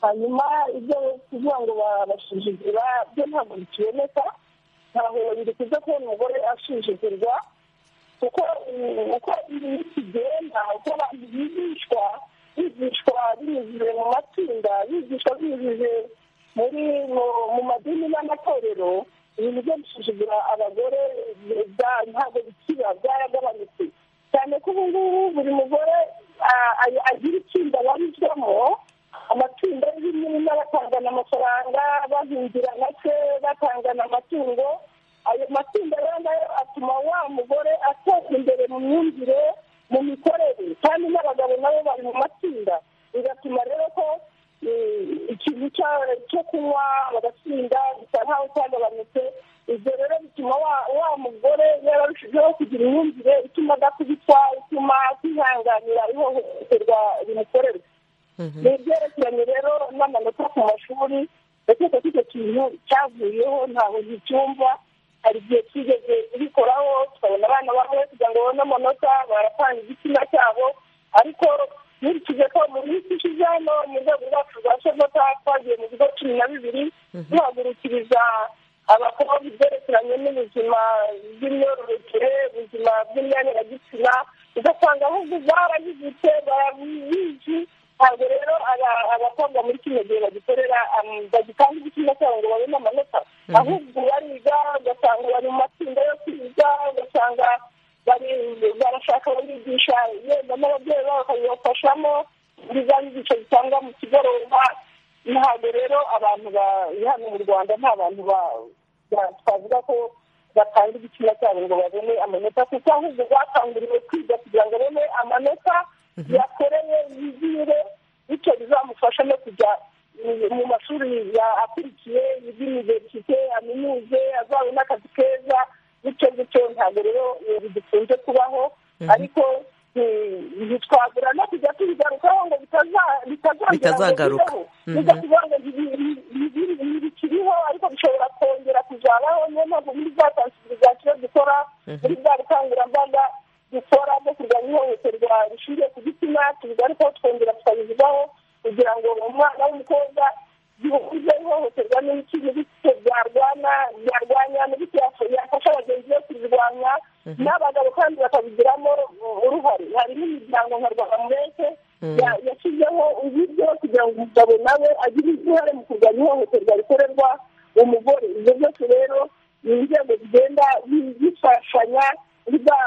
hanyuma ibyo kuvuga ngo babasuzugura byo ntabwo bikiboneka ntabwo bikunze kubona umugore asuzugurwa kuko uko ibintu bigenda uko abantu bigishwa bigishwa binyuze mu matsinda bigishwa binyuze muri mu madini n'amatorero ibintu byo gusuzugura abagore ntabwo bikiba byaragabanutse cyane ko ubu ngubu buri mugore agira itsinda abarizwamo amatsinda y'ibinini batangana amafaranga bahingira make batangana amatungo ayo matsinda rero nayo icyo cyo kunywa bagatsinda bisa nkaho cyagabanutse ibyo rero bituma wa mugore yararushijeho kugira imyumvire ituma adakubitwa ituma atihanganira ihohoterwa rimukorerwa ni ibyerekeranye rero n'amanota ku mashuri ndakeka ko icyo kintu cyavuyeho ntabwo nticyumva hari igihe twigeze bikoraho tukabona abana bamwe kugira ngo babone amanota baratanga igitsina cyabo ariko nkurikije ko mu minsi ishize hano mu rwego rwacu rwa shavota twagiye mu bigo cumi na bibiri duhagurukiriza abakobwa ibyerekeranye n'ubuzima bw'imyororokere ubuzima bw'imyanya ugasanga ahubwo barabibutse barabizi ntabwo rero abakobwa muri kino gihe bagikorera bagitanga igitsina cyabo ngo babone amanota ahubwo bariga ugasanga bari mu matsinda yo kwiga ugasanga barashaka barigisha yenda n'ababyeyi babo bakabibafashamo ibyigisho bitangwa mu kigoroba ntabwo rero abantu hano mu rwanda nta bantu twavuga ko batanga igitsina cyabo ngo babone amanota kuko ahubwo bakanguriwe kwiga kugira ngo babone amanota yakoreye yizire bityo bizamufasha no kujya mu mashuri akurikiye y'univerisite aminuze azabone akazi keza bityo bityo ntabwo rero bidukunze kubaho ariko ntitwagura no kujya tubigarukaho ngo bitazagaruka bijya kuvuga ngo ntibikiriho ariko bishobora kongera kuzabaho niyo mpamvu muri za tansibilizasiyo dukora muri bwa bukangurambaga dukora bwo kurwanya ihohoterwa rishingiye ku gitsina tubigarukaho twongera tukabivugaho kugira ngo umwana w'umukobwa gihuze ihohoterwa n'ibiki n'ibiciro byarwana byarwanya n'ibiki yafasha abagenzi be kubirwanya n'abagabo kandi bakabigiramo uruhare hari n'imiryango nka rwamureke yashyizeho uburyo kugira ngo umugabo nawe agire uruhare mu kurwanya ihohoterwa rikorerwa umugore ibyo byose rero ni inzego zigenda zifashanya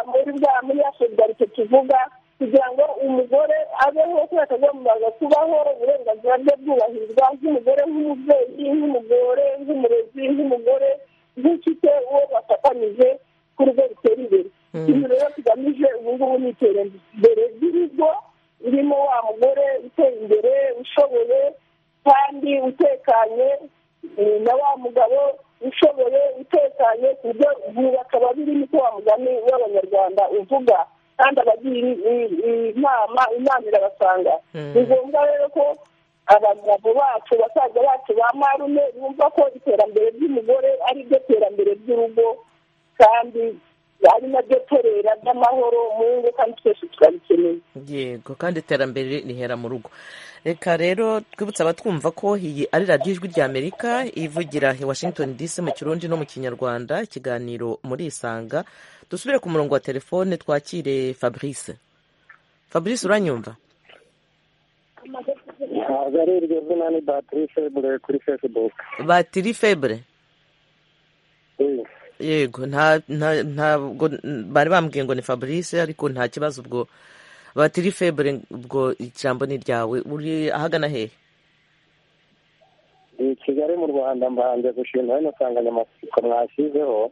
muri bwa muri ya solidarite tuvuga kugira ngo umugore abeho kubera atagombaga kubaho uburenganzira bwe bwubahirizwa nk'umugore nk'umubyeyi nk'umugore nk'umurezi nk'umugore nk'inshuti uwo bafatanyije ku rugo rutera imbere ikintu rero tugamije ubu ngubu ni iterambere ry'urugo ririmo wa mugore uteye imbere ushoboye kandi utekanye na wa mugabo ushoboye utekanye ku buryo ubu bakaba birimo ko wa mugani w'abanyarwanda uvuga kandi abagira inama inama irabasanga ni ngombwa rero ko abagabo bacu basaza bacu ba marume bumva ko iterambere ry'umugore ari ryo terambere ry'urugo kandi ari naryo torera ry'amahoro mu ngo kandi twese turabikeneye yego kandi iterambere rihera mu rugo reka rero twibutse abatwumva ko iyi ari radiyo ijwi ry'amerika ivugira i washington dc mu kirundi no mu kinyarwanda ikiganiro muri isanga dusubire ku murongo wa telefone twakire fabrice fabrice uranyumva ntabwo ari iryo zina ni batiri febure kuri fesibuke batiri febure yego nta nta ntabwo bari bambwiye ngo ni fabrice ariko nta kibazo ubwo batiri febure ubwo ijambo ni ryawe uri ahagana hehe ni kigali mu rwanda mbanze gushima hano nsanganyamatsiko mwashyizeho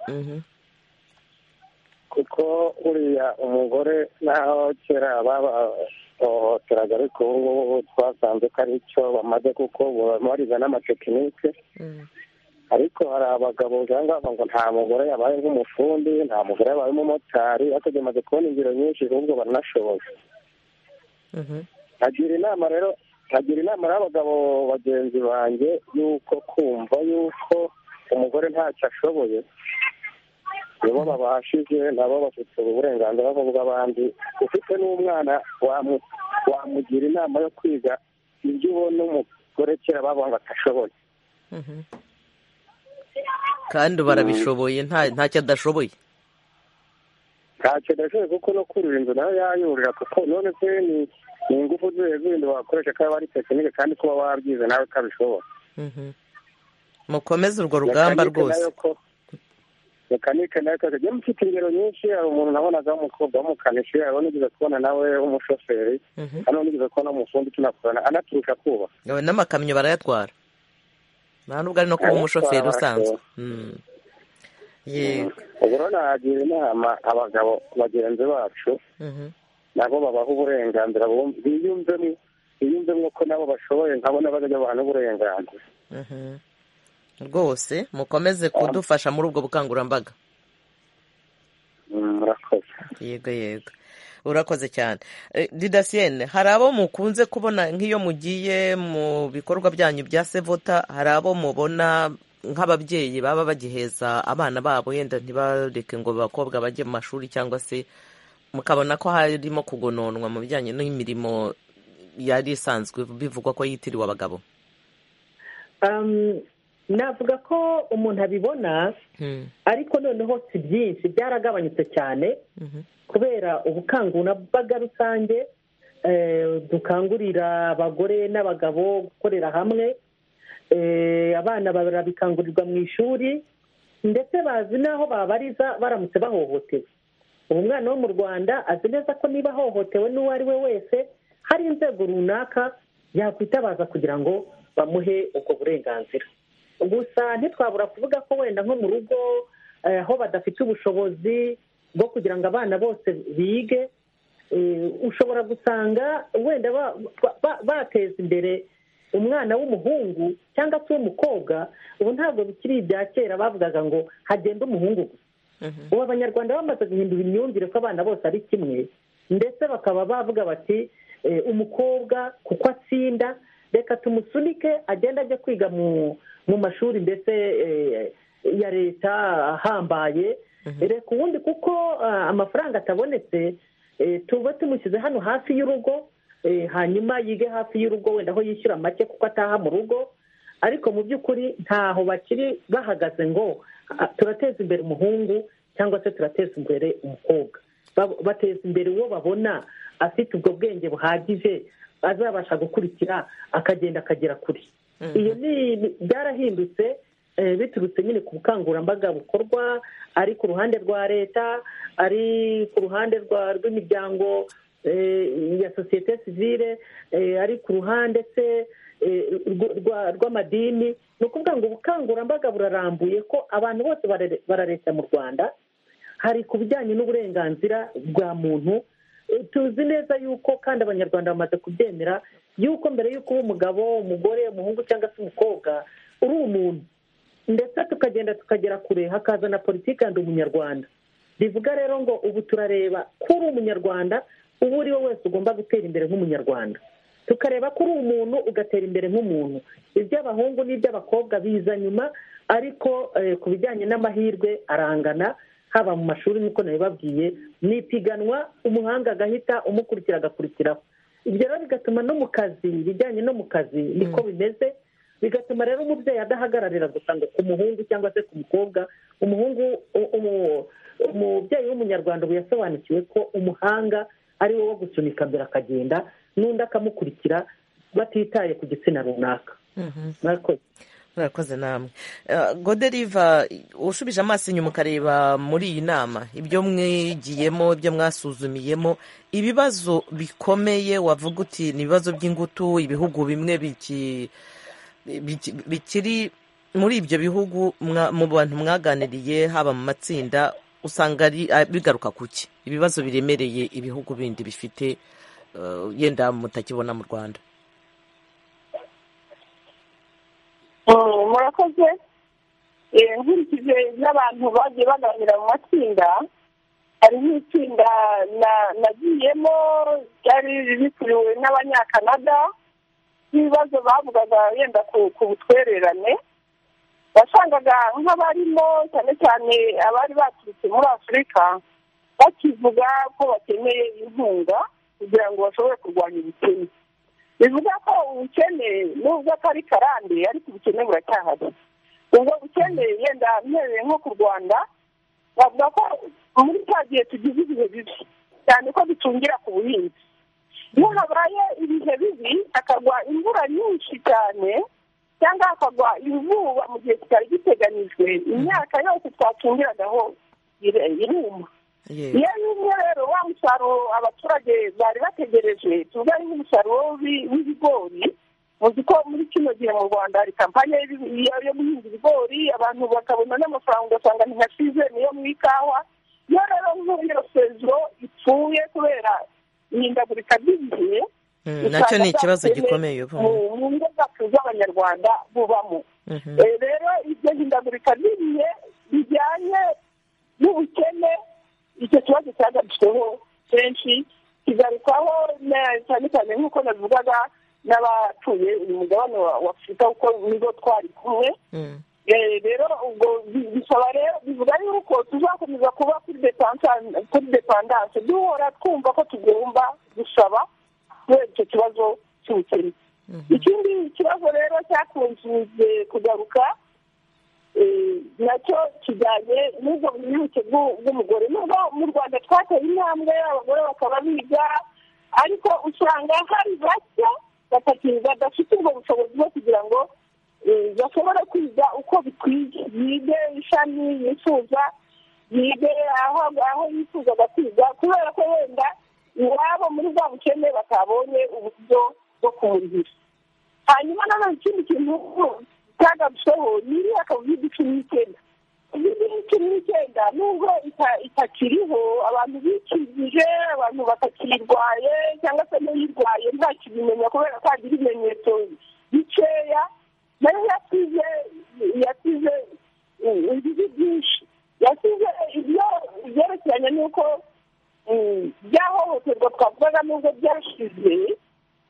kuko uriya umugore naho kera babahohoteraga ariko ubu ngubu twasanze ko ari cyo bamaze kuko bariga n'amatekinike ariko hari abagabo usanga ngo nta mugore yabaye nk'umufundi nta mugore yabaye umumotari ariko tumaze kubona ingero nyinshi ahubwo baranashoboye nkagira inama rero nkagira inama y'abagabo bagenzi banjye y'uko kumva y'uko umugore ntacyo ashoboye nibo babashije nabo bafite uburenganzira nk'ubw'abandi ufite n'umwana wamugira inama yo kwiga ibyo ubona umugore kera bavuga ngo atashoboye kandi barabishoboye ntacyo adashoboye ntacyo adashoboye kuko no kurira inzu nayo yayurira kuko none se ni ingufu zindi wakoresha ko ari tekinike kandi kuba wabyize nawe ukabishobora mukomeze urwo rugamba rwose mekanike nayo ikaza njye mfite ingero nyinshi hari umuntu nabonaga w'umukobwa w'umukanishi hari unigeze kubona nawe w'umushoferi hari unigeze kubona umufundi tunakorana anaturusha kubaka n'amakamyo barayatwara nta nubwo ari no kuba umushoferi usanzwe yego ubwo rero nagira inama abagabo bagenzi bacu nabo babaha uburenganzira biyumvemo biyumvemo ko nabo bashoboye nkabo n'abajya abantu uburenganzira rwose mukomeze kudufasha muri ubwo bukangurambaga murakoze yego yego urakoze cyane didasiyene hari abo mukunze kubona nk'iyo mugiye mu bikorwa byanyu bya sevota hari abo mubona nk'ababyeyi baba bagiheza abana babo wenda ntibareke ngo abakobwa bajye mu mashuri cyangwa se mukabona ko harimo kugononwa mu bijyanye n'imirimo yari isanzwe bivugwa ko yitiriwe abagabo navuga ko umuntu abibona ariko noneho si byinshi byaragabanyutse cyane kubera ubukangurambaga rusange dukangurira abagore n'abagabo gukorera hamwe abana barabikangurirwa mu ishuri ndetse bazi n'aho babariza baramutse bahohotewe ubu mwana wo mu rwanda azi neza ko niba ahohotewe n'uwo ari we wese hari inzego runaka yakwitabaza kugira ngo bamuhe ubwo burenganzira gusa ntitwabura kuvuga ko wenda nko mu rugo aho badafite ubushobozi bwo kugira ngo abana bose bige ushobora gusanga wenda bateza imbere umwana w'umuhungu cyangwa se uw'umukobwa ubu ntabwo bikiri ibya kera bavugaga ngo hagenda umuhungu gusa ubu abanyarwanda bamaze guhindura imyumvire ko abana bose ari kimwe ndetse bakaba bavuga bati umukobwa kuko atsinda reka tumusunike agenda ajya kwiga mu mashuri mbese ya leta ahambaye reka ubundi kuko amafaranga atabonetse tuba tumushyize hano hafi y'urugo hanyuma yige hafi y'urugo wenda aho yishyura make kuko ataha mu rugo ariko mu by'ukuri ntaho bakiri bahagaze ngo turateza imbere umuhungu cyangwa se turateza imbere umukobwa bateza imbere uwo babona afite ubwo bwenge buhagije azabasha gukurikira akagenda akagera kure iyo ni byarahindutse biturutse nyine ku bukangurambaga bukorwa ari ku ruhande rwa leta ari ku ruhande rw'imiryango ya sosiyete sivire ari ku ruhande se rw'amadini ni ukuvuga ngo ubukangurambaga burarambuye ko abantu bose barareshya mu rwanda hari ku bijyanye n'uburenganzira bwa muntu tuzi neza yuko kandi abanyarwanda bamaze kubyemera yuko mbere y'uko uba umugabo umugore umuhungu cyangwa se umukobwa uri umuntu ndetse tukagenda tukagera kure hakaza na politiki yandi umunyarwanda bivuga rero ngo ubu turareba ko uri umunyarwanda uwo uri we wese ugomba gutera imbere nk'umunyarwanda tukareba ko uri umuntu ugatera imbere nk'umuntu iby'abahungu n'iby'abakobwa biza nyuma ariko ku bijyanye n'amahirwe arangana haba mu mashuri nk'uko nabibabwiye ni ipiganwa umuhanga agahita umukurikira agakurikiraho ibyo rero bigatuma no mu kazi ibijyanye no mu kazi niko bimeze bigatuma rero umubyeyi adahagararira gusa ngo ku muhungu cyangwa se ku mukobwa umuhungu umubyeyi w'umunyarwanda ubu yasobanukiwe ko umuhanga ari wo wo gusunika mbere akagenda n'undi akamukurikira batitaye ku gitsina runaka murakoze murakoze namwe goderiva ushubije amaso inyuma ukareba muri iyi nama ibyo mwigiyemo ibyo mwasuzumiyemo ibibazo bikomeye wavuga uti ni ibibazo by'ingutu ibihugu bimwe bikiri muri ibyo bihugu mu bantu mwaganiriye haba mu matsinda usanga bigaruka ku ki ibibazo biremereye ibihugu bindi bifite yenda mutakibona mu rwanda murakoze nkurikije n'abantu bagiye baganira mu matsinda hari nk'itsinda nagiyemo ryari rikuriwe n'abanyakanada n'ibibazo bavugaga yenda ku butwererane wasangaga nk'abarimo cyane cyane abari baturutse muri afurika bakivuga ko bakeneye inkunga kugira ngo bashobore kurwanya ubukene bivuga ko ubukene nubwo atari karande ariko ubukene buracyahari ubwo bukene yenda mpereye nko ku rwanda bavuga ko muri cya gihe tugize ibihe bibi cyane ko dutungira ku buhinzi iyo habaye ibihe bibi hakagwa imvura nyinshi cyane cyangwa hakagwa izuba mu gihe kitari giteganijwe imyaka yose twacungiragaho iruma iyo yumye rero wa musaruro abaturage bari bategereje tuvuga ari nk'umusaruro w'ibigori muzi ko muri kino gihe mu rwanda hari kampani yo guhinga ibigori abantu bakabona n'amafaranga ugasanga ni nka sizeni yo mu ikawa iyo rero nk'iyo sezoro ipfuye kubera ihindagurika ry'igihe nacyo ni ikibazo gikomeye ubu mu ngo zacu z'abanyarwanda bubamo rero iryo hindagurika ririye rijyanye n'ubukene icyo kibazo cyagarutseho kenshi kigarukwaho cyane cyane nk'uko navugaga n'abatuye uyu mugabane wa afurika kuko nibo twari kumwe rero ubwo bisaba rero bivuga yuko tuzakomeza kuba kuri depandanse duhora twumva ko tugomba gusaba kubera icyo kibazo cy'ubukene ikindi kibazo rero cyakunze kugaruka nacyo kijyanye n'ubwo bunyuke bw'umugore nubwo mu rwanda twateye intambwe abagore bakaba biga ariko usanga hari bake badafite ubwo bushobozi bwo kugira ngo bashobora kwiga uko bikwiye yige ishami yifuza yige aho yifuzaga kwiga kubera ko wenda iwabo muri bwa bukene batabonye uburyo bwo kumurihira hanyuma nanone ikindi kintu cyagarutseho ni iriya kovide cumi n'icyenda kovide cumi n'icyenda nubwo itakiriho abantu bikingije abantu batakirwaye cyangwa se n'uyirwaye ntakibimenya kubera ko hagira ibimenyetso bikeya nayo yasize yasize ibibi byinshi yasize ibyo byerekeranye n'uko byahohoterwa twavugaga nubwo byashize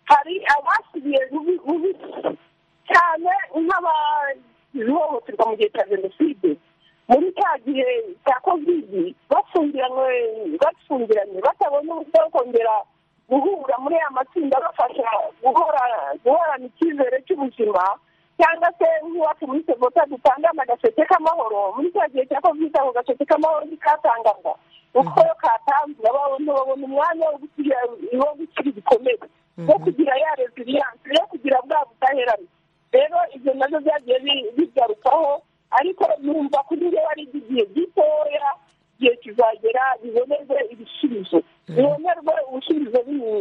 hari abasibiye bubi cyane nk'abahohoterwa mu gihe cya jenoside muri cya gihe cya kovidi bafungiranywe bafungiranye batabonye uburyo bwo kongera guhura muri aya matsinda bafasha guhorana icyizere cy'ubuzima cyangwa se nk'iwacu muri segota dutangana agaseke k'amahoro muri cya gihe cya kovidi ako gaseke k'amahoro ntikatangaga uko katanzwe abantu babona umwanya wo gukira wo gukira ibikomere wo kugira ya resiliyanse yo kugira bwa budaheranwa rero ibyo nabyo byagiye bigarukaho ariko numva kuri njye ari igihe gitoya igihe kizagera bibonerwe ibisubizo bibonerwe ubusubizo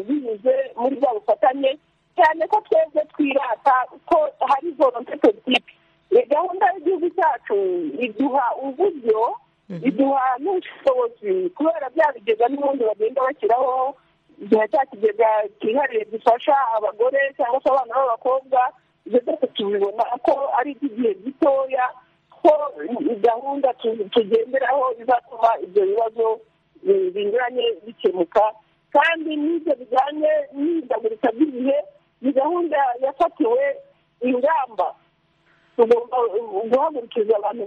binyuze muri bwa bufatanye cyane ko twebwe twirata ko hari volonte politiki gahunda y'igihugu cyacu iduha uburyo iduha n'ubushobozi kubera bya bigega n'ubundi bagenda bashyiraho igihe cya kigega cyihariye gifasha abagore cyangwa se abana b'abakobwa ibyo byose tubibona ko ari iby'igihe gitoya ko gahunda tugenderaho izatuma ibyo bibazo binyuranye bikemuka kandi n'ibyo bijyanye n'ihindagurika ry'igihe ni gahunda yafatiwe ingamba tugomba guhagurukiza abantu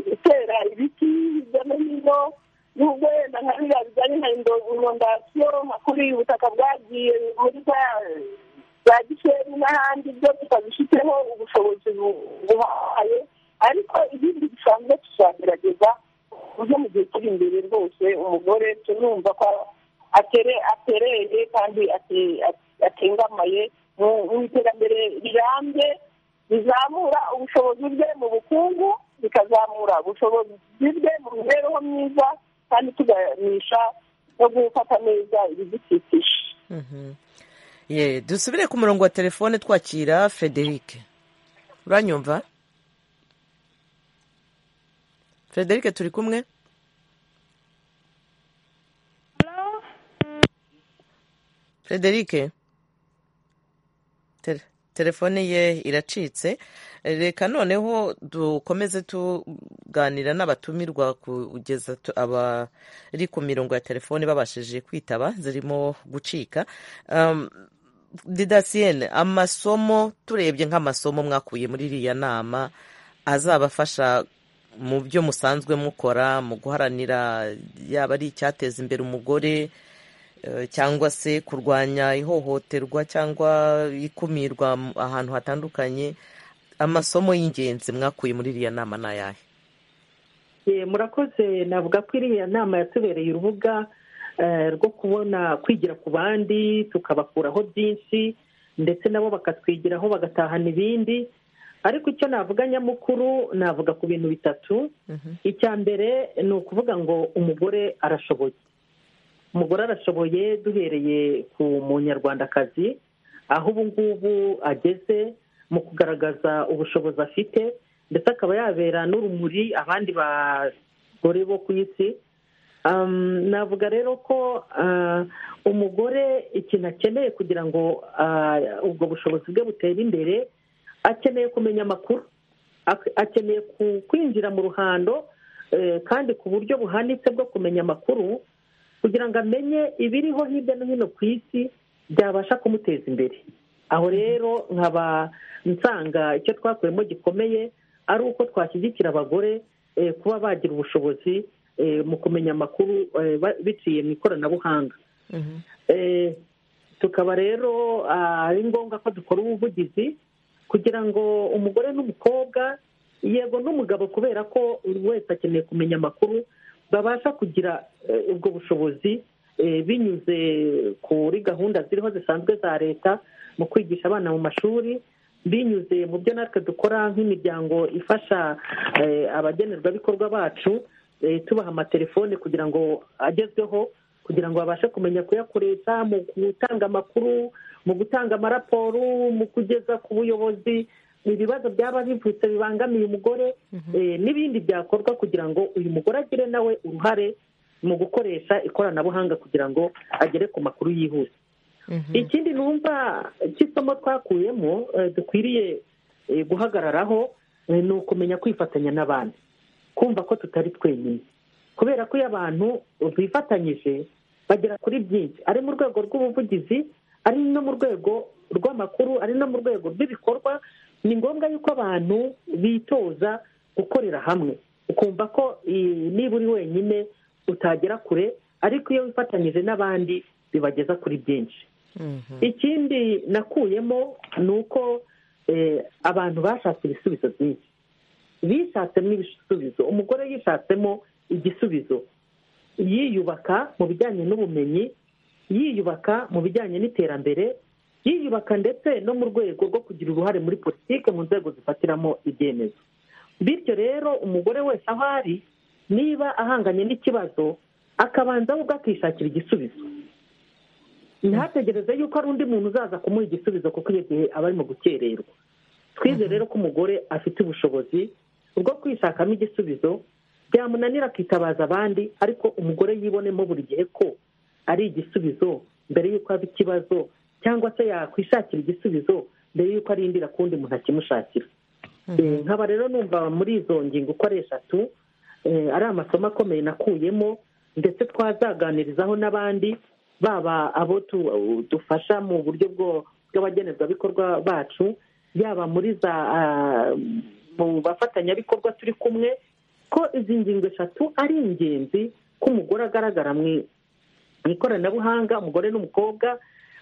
gutera ibiti hirya no hino nubwo wenda nka biriya bijyanye na inondasiyo nka kuri ubutaka bwagiye muri za gisenyi n'ahandi byo tutabifiteho ubushobozi buhaye ariko ibindi bisanzwe tuzagerageza kuburyo mu gihe kiri imbere rwose umugore tunumva ko atereye kandi atengamaye mu iterambere rirambye bizamura ubushobozi bwe mu bukungu bikazamura ubushobozi bwe mu mibereho myiza kandi tuganisha no gufata neza ibidukikije dusubire ku murongo wa telefone twakira frederic uranyumva frederic turi kumwe frederic telefone ye iracitse reka noneho dukomeze tuganira n'abatumirwa kugeza abari ku mirongo ya telefone babashije kwitaba zirimo gucika didasiyene amasomo turebye nk'amasomo mwakuye muri iriya nama azabafasha mu byo musanzwe mukora mu guharanira yaba ari icyateza imbere umugore cyangwa se kurwanya ihohoterwa cyangwa ikumirwa ahantu hatandukanye amasomo y'ingenzi mwakuye muri iriya nama ni ayahe murakoze navuga ko iriya nama yatubereye urubuga rwo kubona kwigira ku bandi tukabakuraho byinshi ndetse nabo bakatwigiraho bagatahana ibindi ariko icyo navuga nyamukuru navuga ku bintu bitatu icya mbere ni ukuvuga ngo umugore arashoboye umugore arashoboye duhereye ku munyarwandakazi aho ubu ngubu ageze mu kugaragaza ubushobozi afite ndetse akaba yabera n'urumuri abandi bagore bo ku isi navuga rero ko umugore ikintu akeneye kugira ngo ubwo bushobozi bwe butere imbere akeneye kumenya amakuru akeneye kwinjira mu ruhando kandi ku buryo buhanitse bwo kumenya amakuru kugira ngo amenye ibiriho hirya no hino ku isi byabasha kumuteza imbere aho rero nkaba nsanga icyo twakuyemo gikomeye ari uko twashyigikira abagore kuba bagira ubushobozi mu kumenya amakuru biciye mu ikoranabuhanga tukaba rero ari ngombwa ko dukora ubuvugizi kugira ngo umugore n'umukobwa yego n'umugabo kubera ko buri wese akeneye kumenya amakuru babasha kugira ubwo bushobozi binyuze kuri gahunda ziriho zisanzwe za leta mu kwigisha abana mu mashuri binyuze mu byo natwe dukora nk'imiryango ifasha abagenerwabikorwa bacu tubaha amatelefone kugira ngo agezweho kugira ngo babashe kumenya kuyakoresha mu gutanga amakuru mu gutanga amaraporo mu kugeza ku buyobozi ibibazo byaba bivutse bibangamiye umugore n'ibindi byakorwa kugira ngo uyu mugore agire nawe uruhare mu gukoresha ikoranabuhanga kugira ngo agere ku makuru yihuse ikindi numva cy'isomo twakuyemo dukwiriye guhagararaho ni ukumenya kwifatanya n'abandi kumva ko tutari twenyine kubera ko iyo abantu bifatanyije bagera kuri byinshi ari mu rwego rw'ubuvugizi ari no mu rwego rw'amakuru ari no mu rwego rw'ibikorwa ni ngombwa yuko abantu bitoza gukorera hamwe ukumva ko niba uri wenyine utagera kure ariko iyo wifatanyije n'abandi bibageza kuri byinshi ikindi nakuyemo ni uko abantu bashatse ibisubizo byinshi bishatsemo ibisubizo umugore yishatsemo igisubizo yiyubaka mu bijyanye n'ubumenyi yiyubaka mu bijyanye n'iterambere yiyubaka ndetse no mu rwego rwo kugira uruhare muri politiki mu nzego zifatiramo ibyemezo bityo rero umugore wese aho ari niba ahanganye n'ikibazo akabanza ubwo akishakira igisubizo ntategereze yuko ari undi muntu uzaza kumuha igisubizo kuko iyo gihe aba arimo gukererwa twize rero ko umugore afite ubushobozi bwo kwishakamo igisubizo byamunanira akitabaza abandi ariko umugore yibonemo buri gihe ko ari igisubizo mbere y'uko haba ikibazo cyangwa se yakwishakira igisubizo mbere y'uko arindira ku wundi muntu akimushakira nkaba rero numva muri izo ngingo uko ari eshatu ari amasomo akomeye nakuyemo ndetse twazaganirizaho n'abandi baba abo dufasha mu buryo bw'abagenerwabikorwa bacu yaba muri za mu bafatanyabikorwa turi kumwe ko izi ngingo eshatu ari ingenzi ko umugore agaragara mu ikoranabuhanga umugore n'umukobwa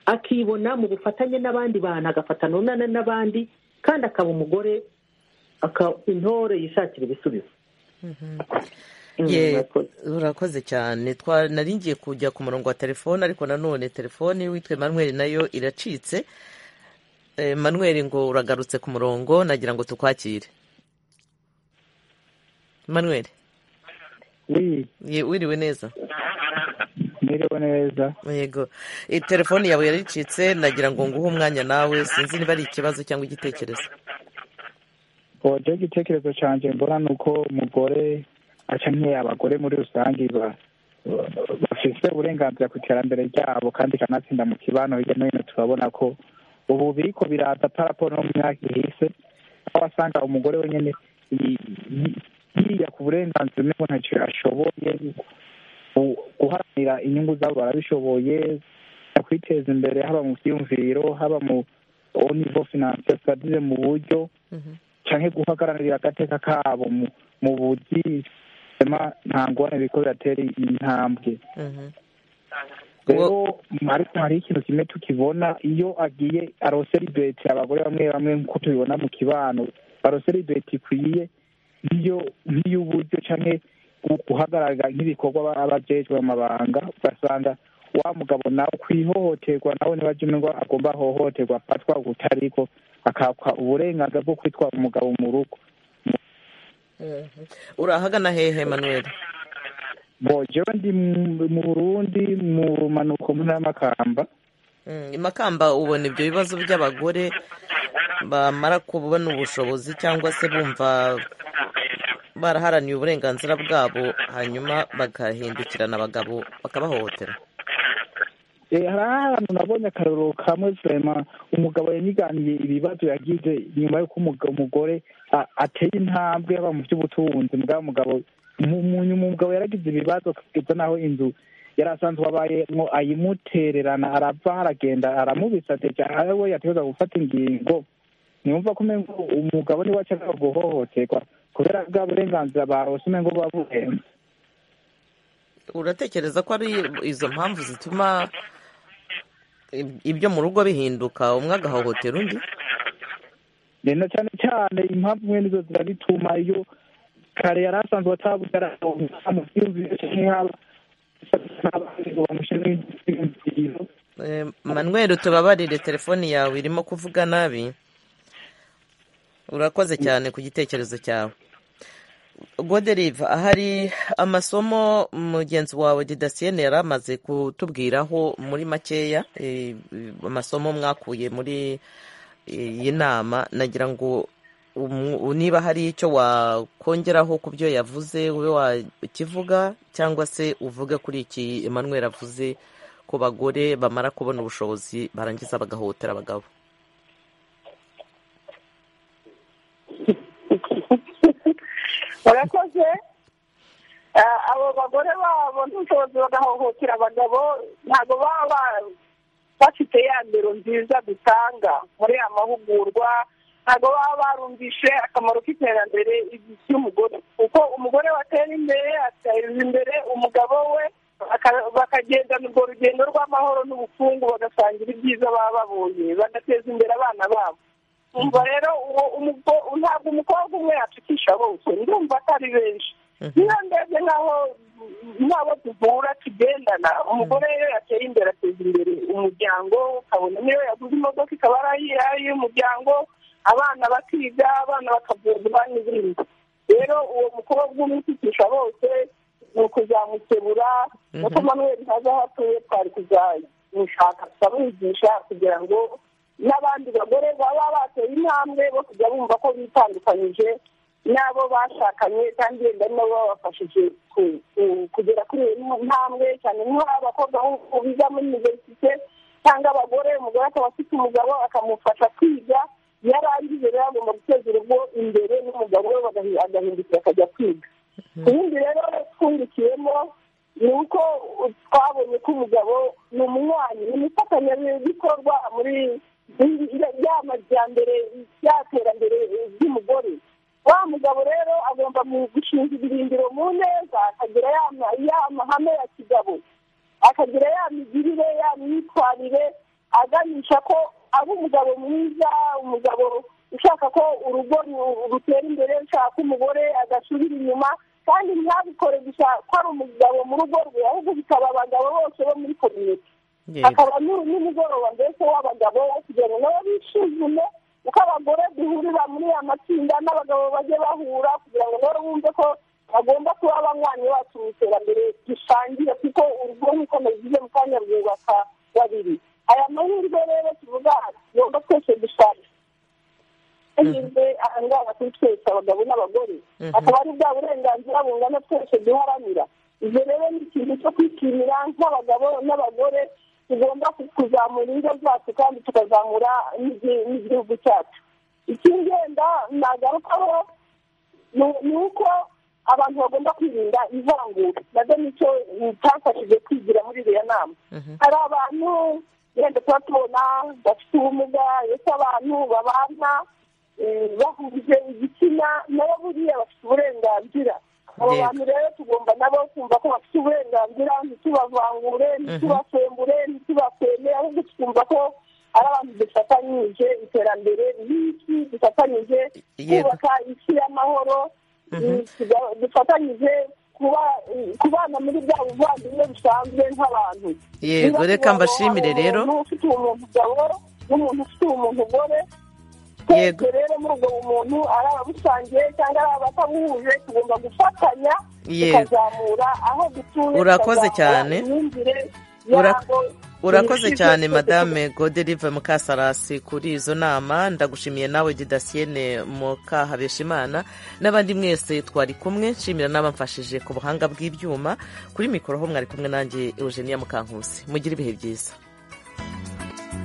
akibona mu bufatanye n'abandi bantu agafatana n'abandi kandi akaba umugore intore yishakira ibisubizo urakoze cyane ngiye kujya ku murongo wa telefone ariko nanone telefone witwe manweri nayo iracitse manweri ngo uragarutse ku murongo nagira ngo tukwakire manweri wiriwe neza mwiriwe neza yego telefone yawe yaracitse nagira ngo nguhe umwanya nawe sinzi niba ari ikibazo cyangwa igitekerezo uburyo igitekerezo cyanjye mbona ni uko umugore akeneye abagore muri rusange bafite uburenganzira ku iterambere ryabo kandi kanatsinda mu kibano hirya no hino turabona ko ubu biriko biraza paraporo no mu myaka ihise aho wasanga umugore wenyine yiya ku burenganzira umwe ngo ntacyo ashoboye guharanira inyungu zabo barabishoboye kwiteza imbere haba mu byiyumviro haba mu nivo finansiyo mu buryo cyane guhagararira agateka kabo mu buzima nta ngorane biriko biratera intambwe rero ariko hari ikintu kimwe tukibona iyo agiye arose libeti abagore bamwe bamwe nk'uko tubibona mu kibano barose libeti ikwiye nk'iy'uburyo cyane guhagararira nk'ibikorwa abajejwe mu mabanga ugasanga wa mugabo nawe kwihohoterwa nawe ntibajya umenya ngo agomba ahohoterwa afatwa ubutariko akakwa uburenganzira bwo kwitwa umugabo mu rugo urahagana hehe manuel bogewe ndi mu burundi mu manuko muri makamba makamba ubona ibyo bibazo by'abagore bamara kubona ubushobozi cyangwa se bumva baraharaniye uburenganzira bwabo hanyuma bagahindukirana abagabo bakabahohotera hari ahantu nabonye akarorero kamwe vurema umugabo yaniganiye ibibazo yagize nyuma y'uko umugore ateye intambwe yaba mu by'ubutunzi mugabo umugabo umugabo yaragize ibibazo kugeza n'aho inzu yari asanzwe abayemo ayimutererana arapfa haragenda aramubisatira we yategereza gufata ingingo ntiyumva ko umugabo niwe ashaka guhohoterwa kubera bwa burenganzira barose umengo buba burenze uratekereza ko ari izo mpamvu zituma ibyo mu rugo bihinduka umwe agahohotera undi na cyane cyane impamvu imwe nizo zirabituma iyo kare yari asanzwe atabugaragaza mu byumvi nk'aba manweri tubabarire telefoni yawe irimo kuvuga nabi urakoze cyane ku gitekerezo cyawe goderiva hari amasomo mugenzi wawe didasiyene yari amaze kutubwiraho muri makeya amasomo mwakuye muri iyi nama nagira ngo niba hari icyo wakongeraho ku byo yavuze ube wakivuga cyangwa se uvuge kuri iki Emmanuel avuze ko bagore bamara kubona ubushobozi barangiza bagahotera abagabo murakoze abo bagore babo n'ubushobozi bagahohotera abagabo ntabwo baba bafite ya ndero nziza dutanga muri aya mahugurwa ntabwo baba barumvishe akamaro k'iterambere ry'umugore kuko umugore watera imbere ateza imbere umugabo we bakagendana urwo rugendo rw'amahoro n'ubukungu bagasangira ibyiza baba babonye bagateza imbere abana babo umva rero ntabwo umukobwa umwe yacikisha bose ndumva atari benshi niyo ndebye nk'aho n'abo duhura tugendana umugore iyo yateye imbere ateza imbere umuryango ukabona niyo yaguze imodoka ikaba ari iy'umuryango abana bakiga abana bakavurwa n'ibindi rero uwo mukobwa umwikitisha bose ni ukuzamukebura nuko manuel ntaza aho atuye twari kuzamushaka tukamwigisha kugira ngo n'abandi bagore baba bateye intambwe bo kujya bumva ko bitandukanyije n'abo bashakanye kandi wenda nabo babafashije kugera kuri iyo ntambwe cyane nk'aho abakobwa biga muri iniverisite cyangwa abagore umugore akaba afite umugabo akamufasha kwiga iyo arangije rero agomba guteza urugo imbere n'umugabo we agahindukira akajya kwiga ibindi rero twungukiyemo ni uko twabonye ko umugabo ni umunywanyi ni umufatanyabikorwa muri ya majyambere ya terambere ry'umugore wa mugabo rero agomba gushinga ibirindiro mu neza akagira ya mahame ya kigabo akagira ya migirire ya myitwarire aganisha ko aba umugabo mwiza umugabo ushaka ko urugo rutera imbere ushaka ko umugore agasubira inyuma kandi ntabikore gusa ko ari umugabo mu rugo rwe ahubwo bikaba abagabo bose bo muri kominote akaba n'umugoroba mbese w'abagabo wo kugira ngo nabo bisuzume uko abagore duhurira muri aya matsinda n'abagabo bajye bahura kugira ngo nabo bumve ko bagomba kuba abanywanyi bacu mu iterambere dusangiye kuko urugo nk'uko mubigize mu kanya rwubaka babiri aya mahirwe rero tuvuga tugomba twese dushaka amahirwe aha ngaha kuri twese abagabo n'abagore akaba ari bwa burenganzira bungana twese duharanira ibyo rero ni ikintu cyo kwishimira nk'abagabo n'abagore tugomba kuzamura ingo zacu kandi tukazamura n'igihugu cyacu ikindi wenda nagarukaho ni uko abantu bagomba kwirinda ivangura nabyo nicyo cyafashije kwigira muri iriya nama hari abantu wenda tuba tubona bafite ubumuga ndetse abantu babana bahuje igitsina nabo buriya bafite uburenganzira abo bantu rero tugomba nabo kumva ko bafite uburenganzira ntitubavangure ntitubasembure ntitubakweme ahubwo tukumva ko ari abantu dufatanyije iterambere ry'isi dufatanyije kubaka isi y'amahoro dufatanyije kubana muri bwa buvandimwe busanzwe nk'abantu yego reka mbashimire rero umuntu ufite umuntu mugabo n'umuntu ufite umuntu mugore twese rero muri ubwo bumuntu ari ababusangiye cyangwa ari abatabuhuje tugomba gufatanya tukazamura aho dutuye urakoze cyane imyumvire urakoze cyane madame goderiva mukasarasi kuri izo nama ndagushimiye nawe didasiyene mukahabeshimana n'abandi mwese twari kumwe nshimira n'abamfashije ku buhanga bw'ibyuma kuri mikoro ho mwari kumwe nanjye eugenia mukankusi mugire ibihe byiza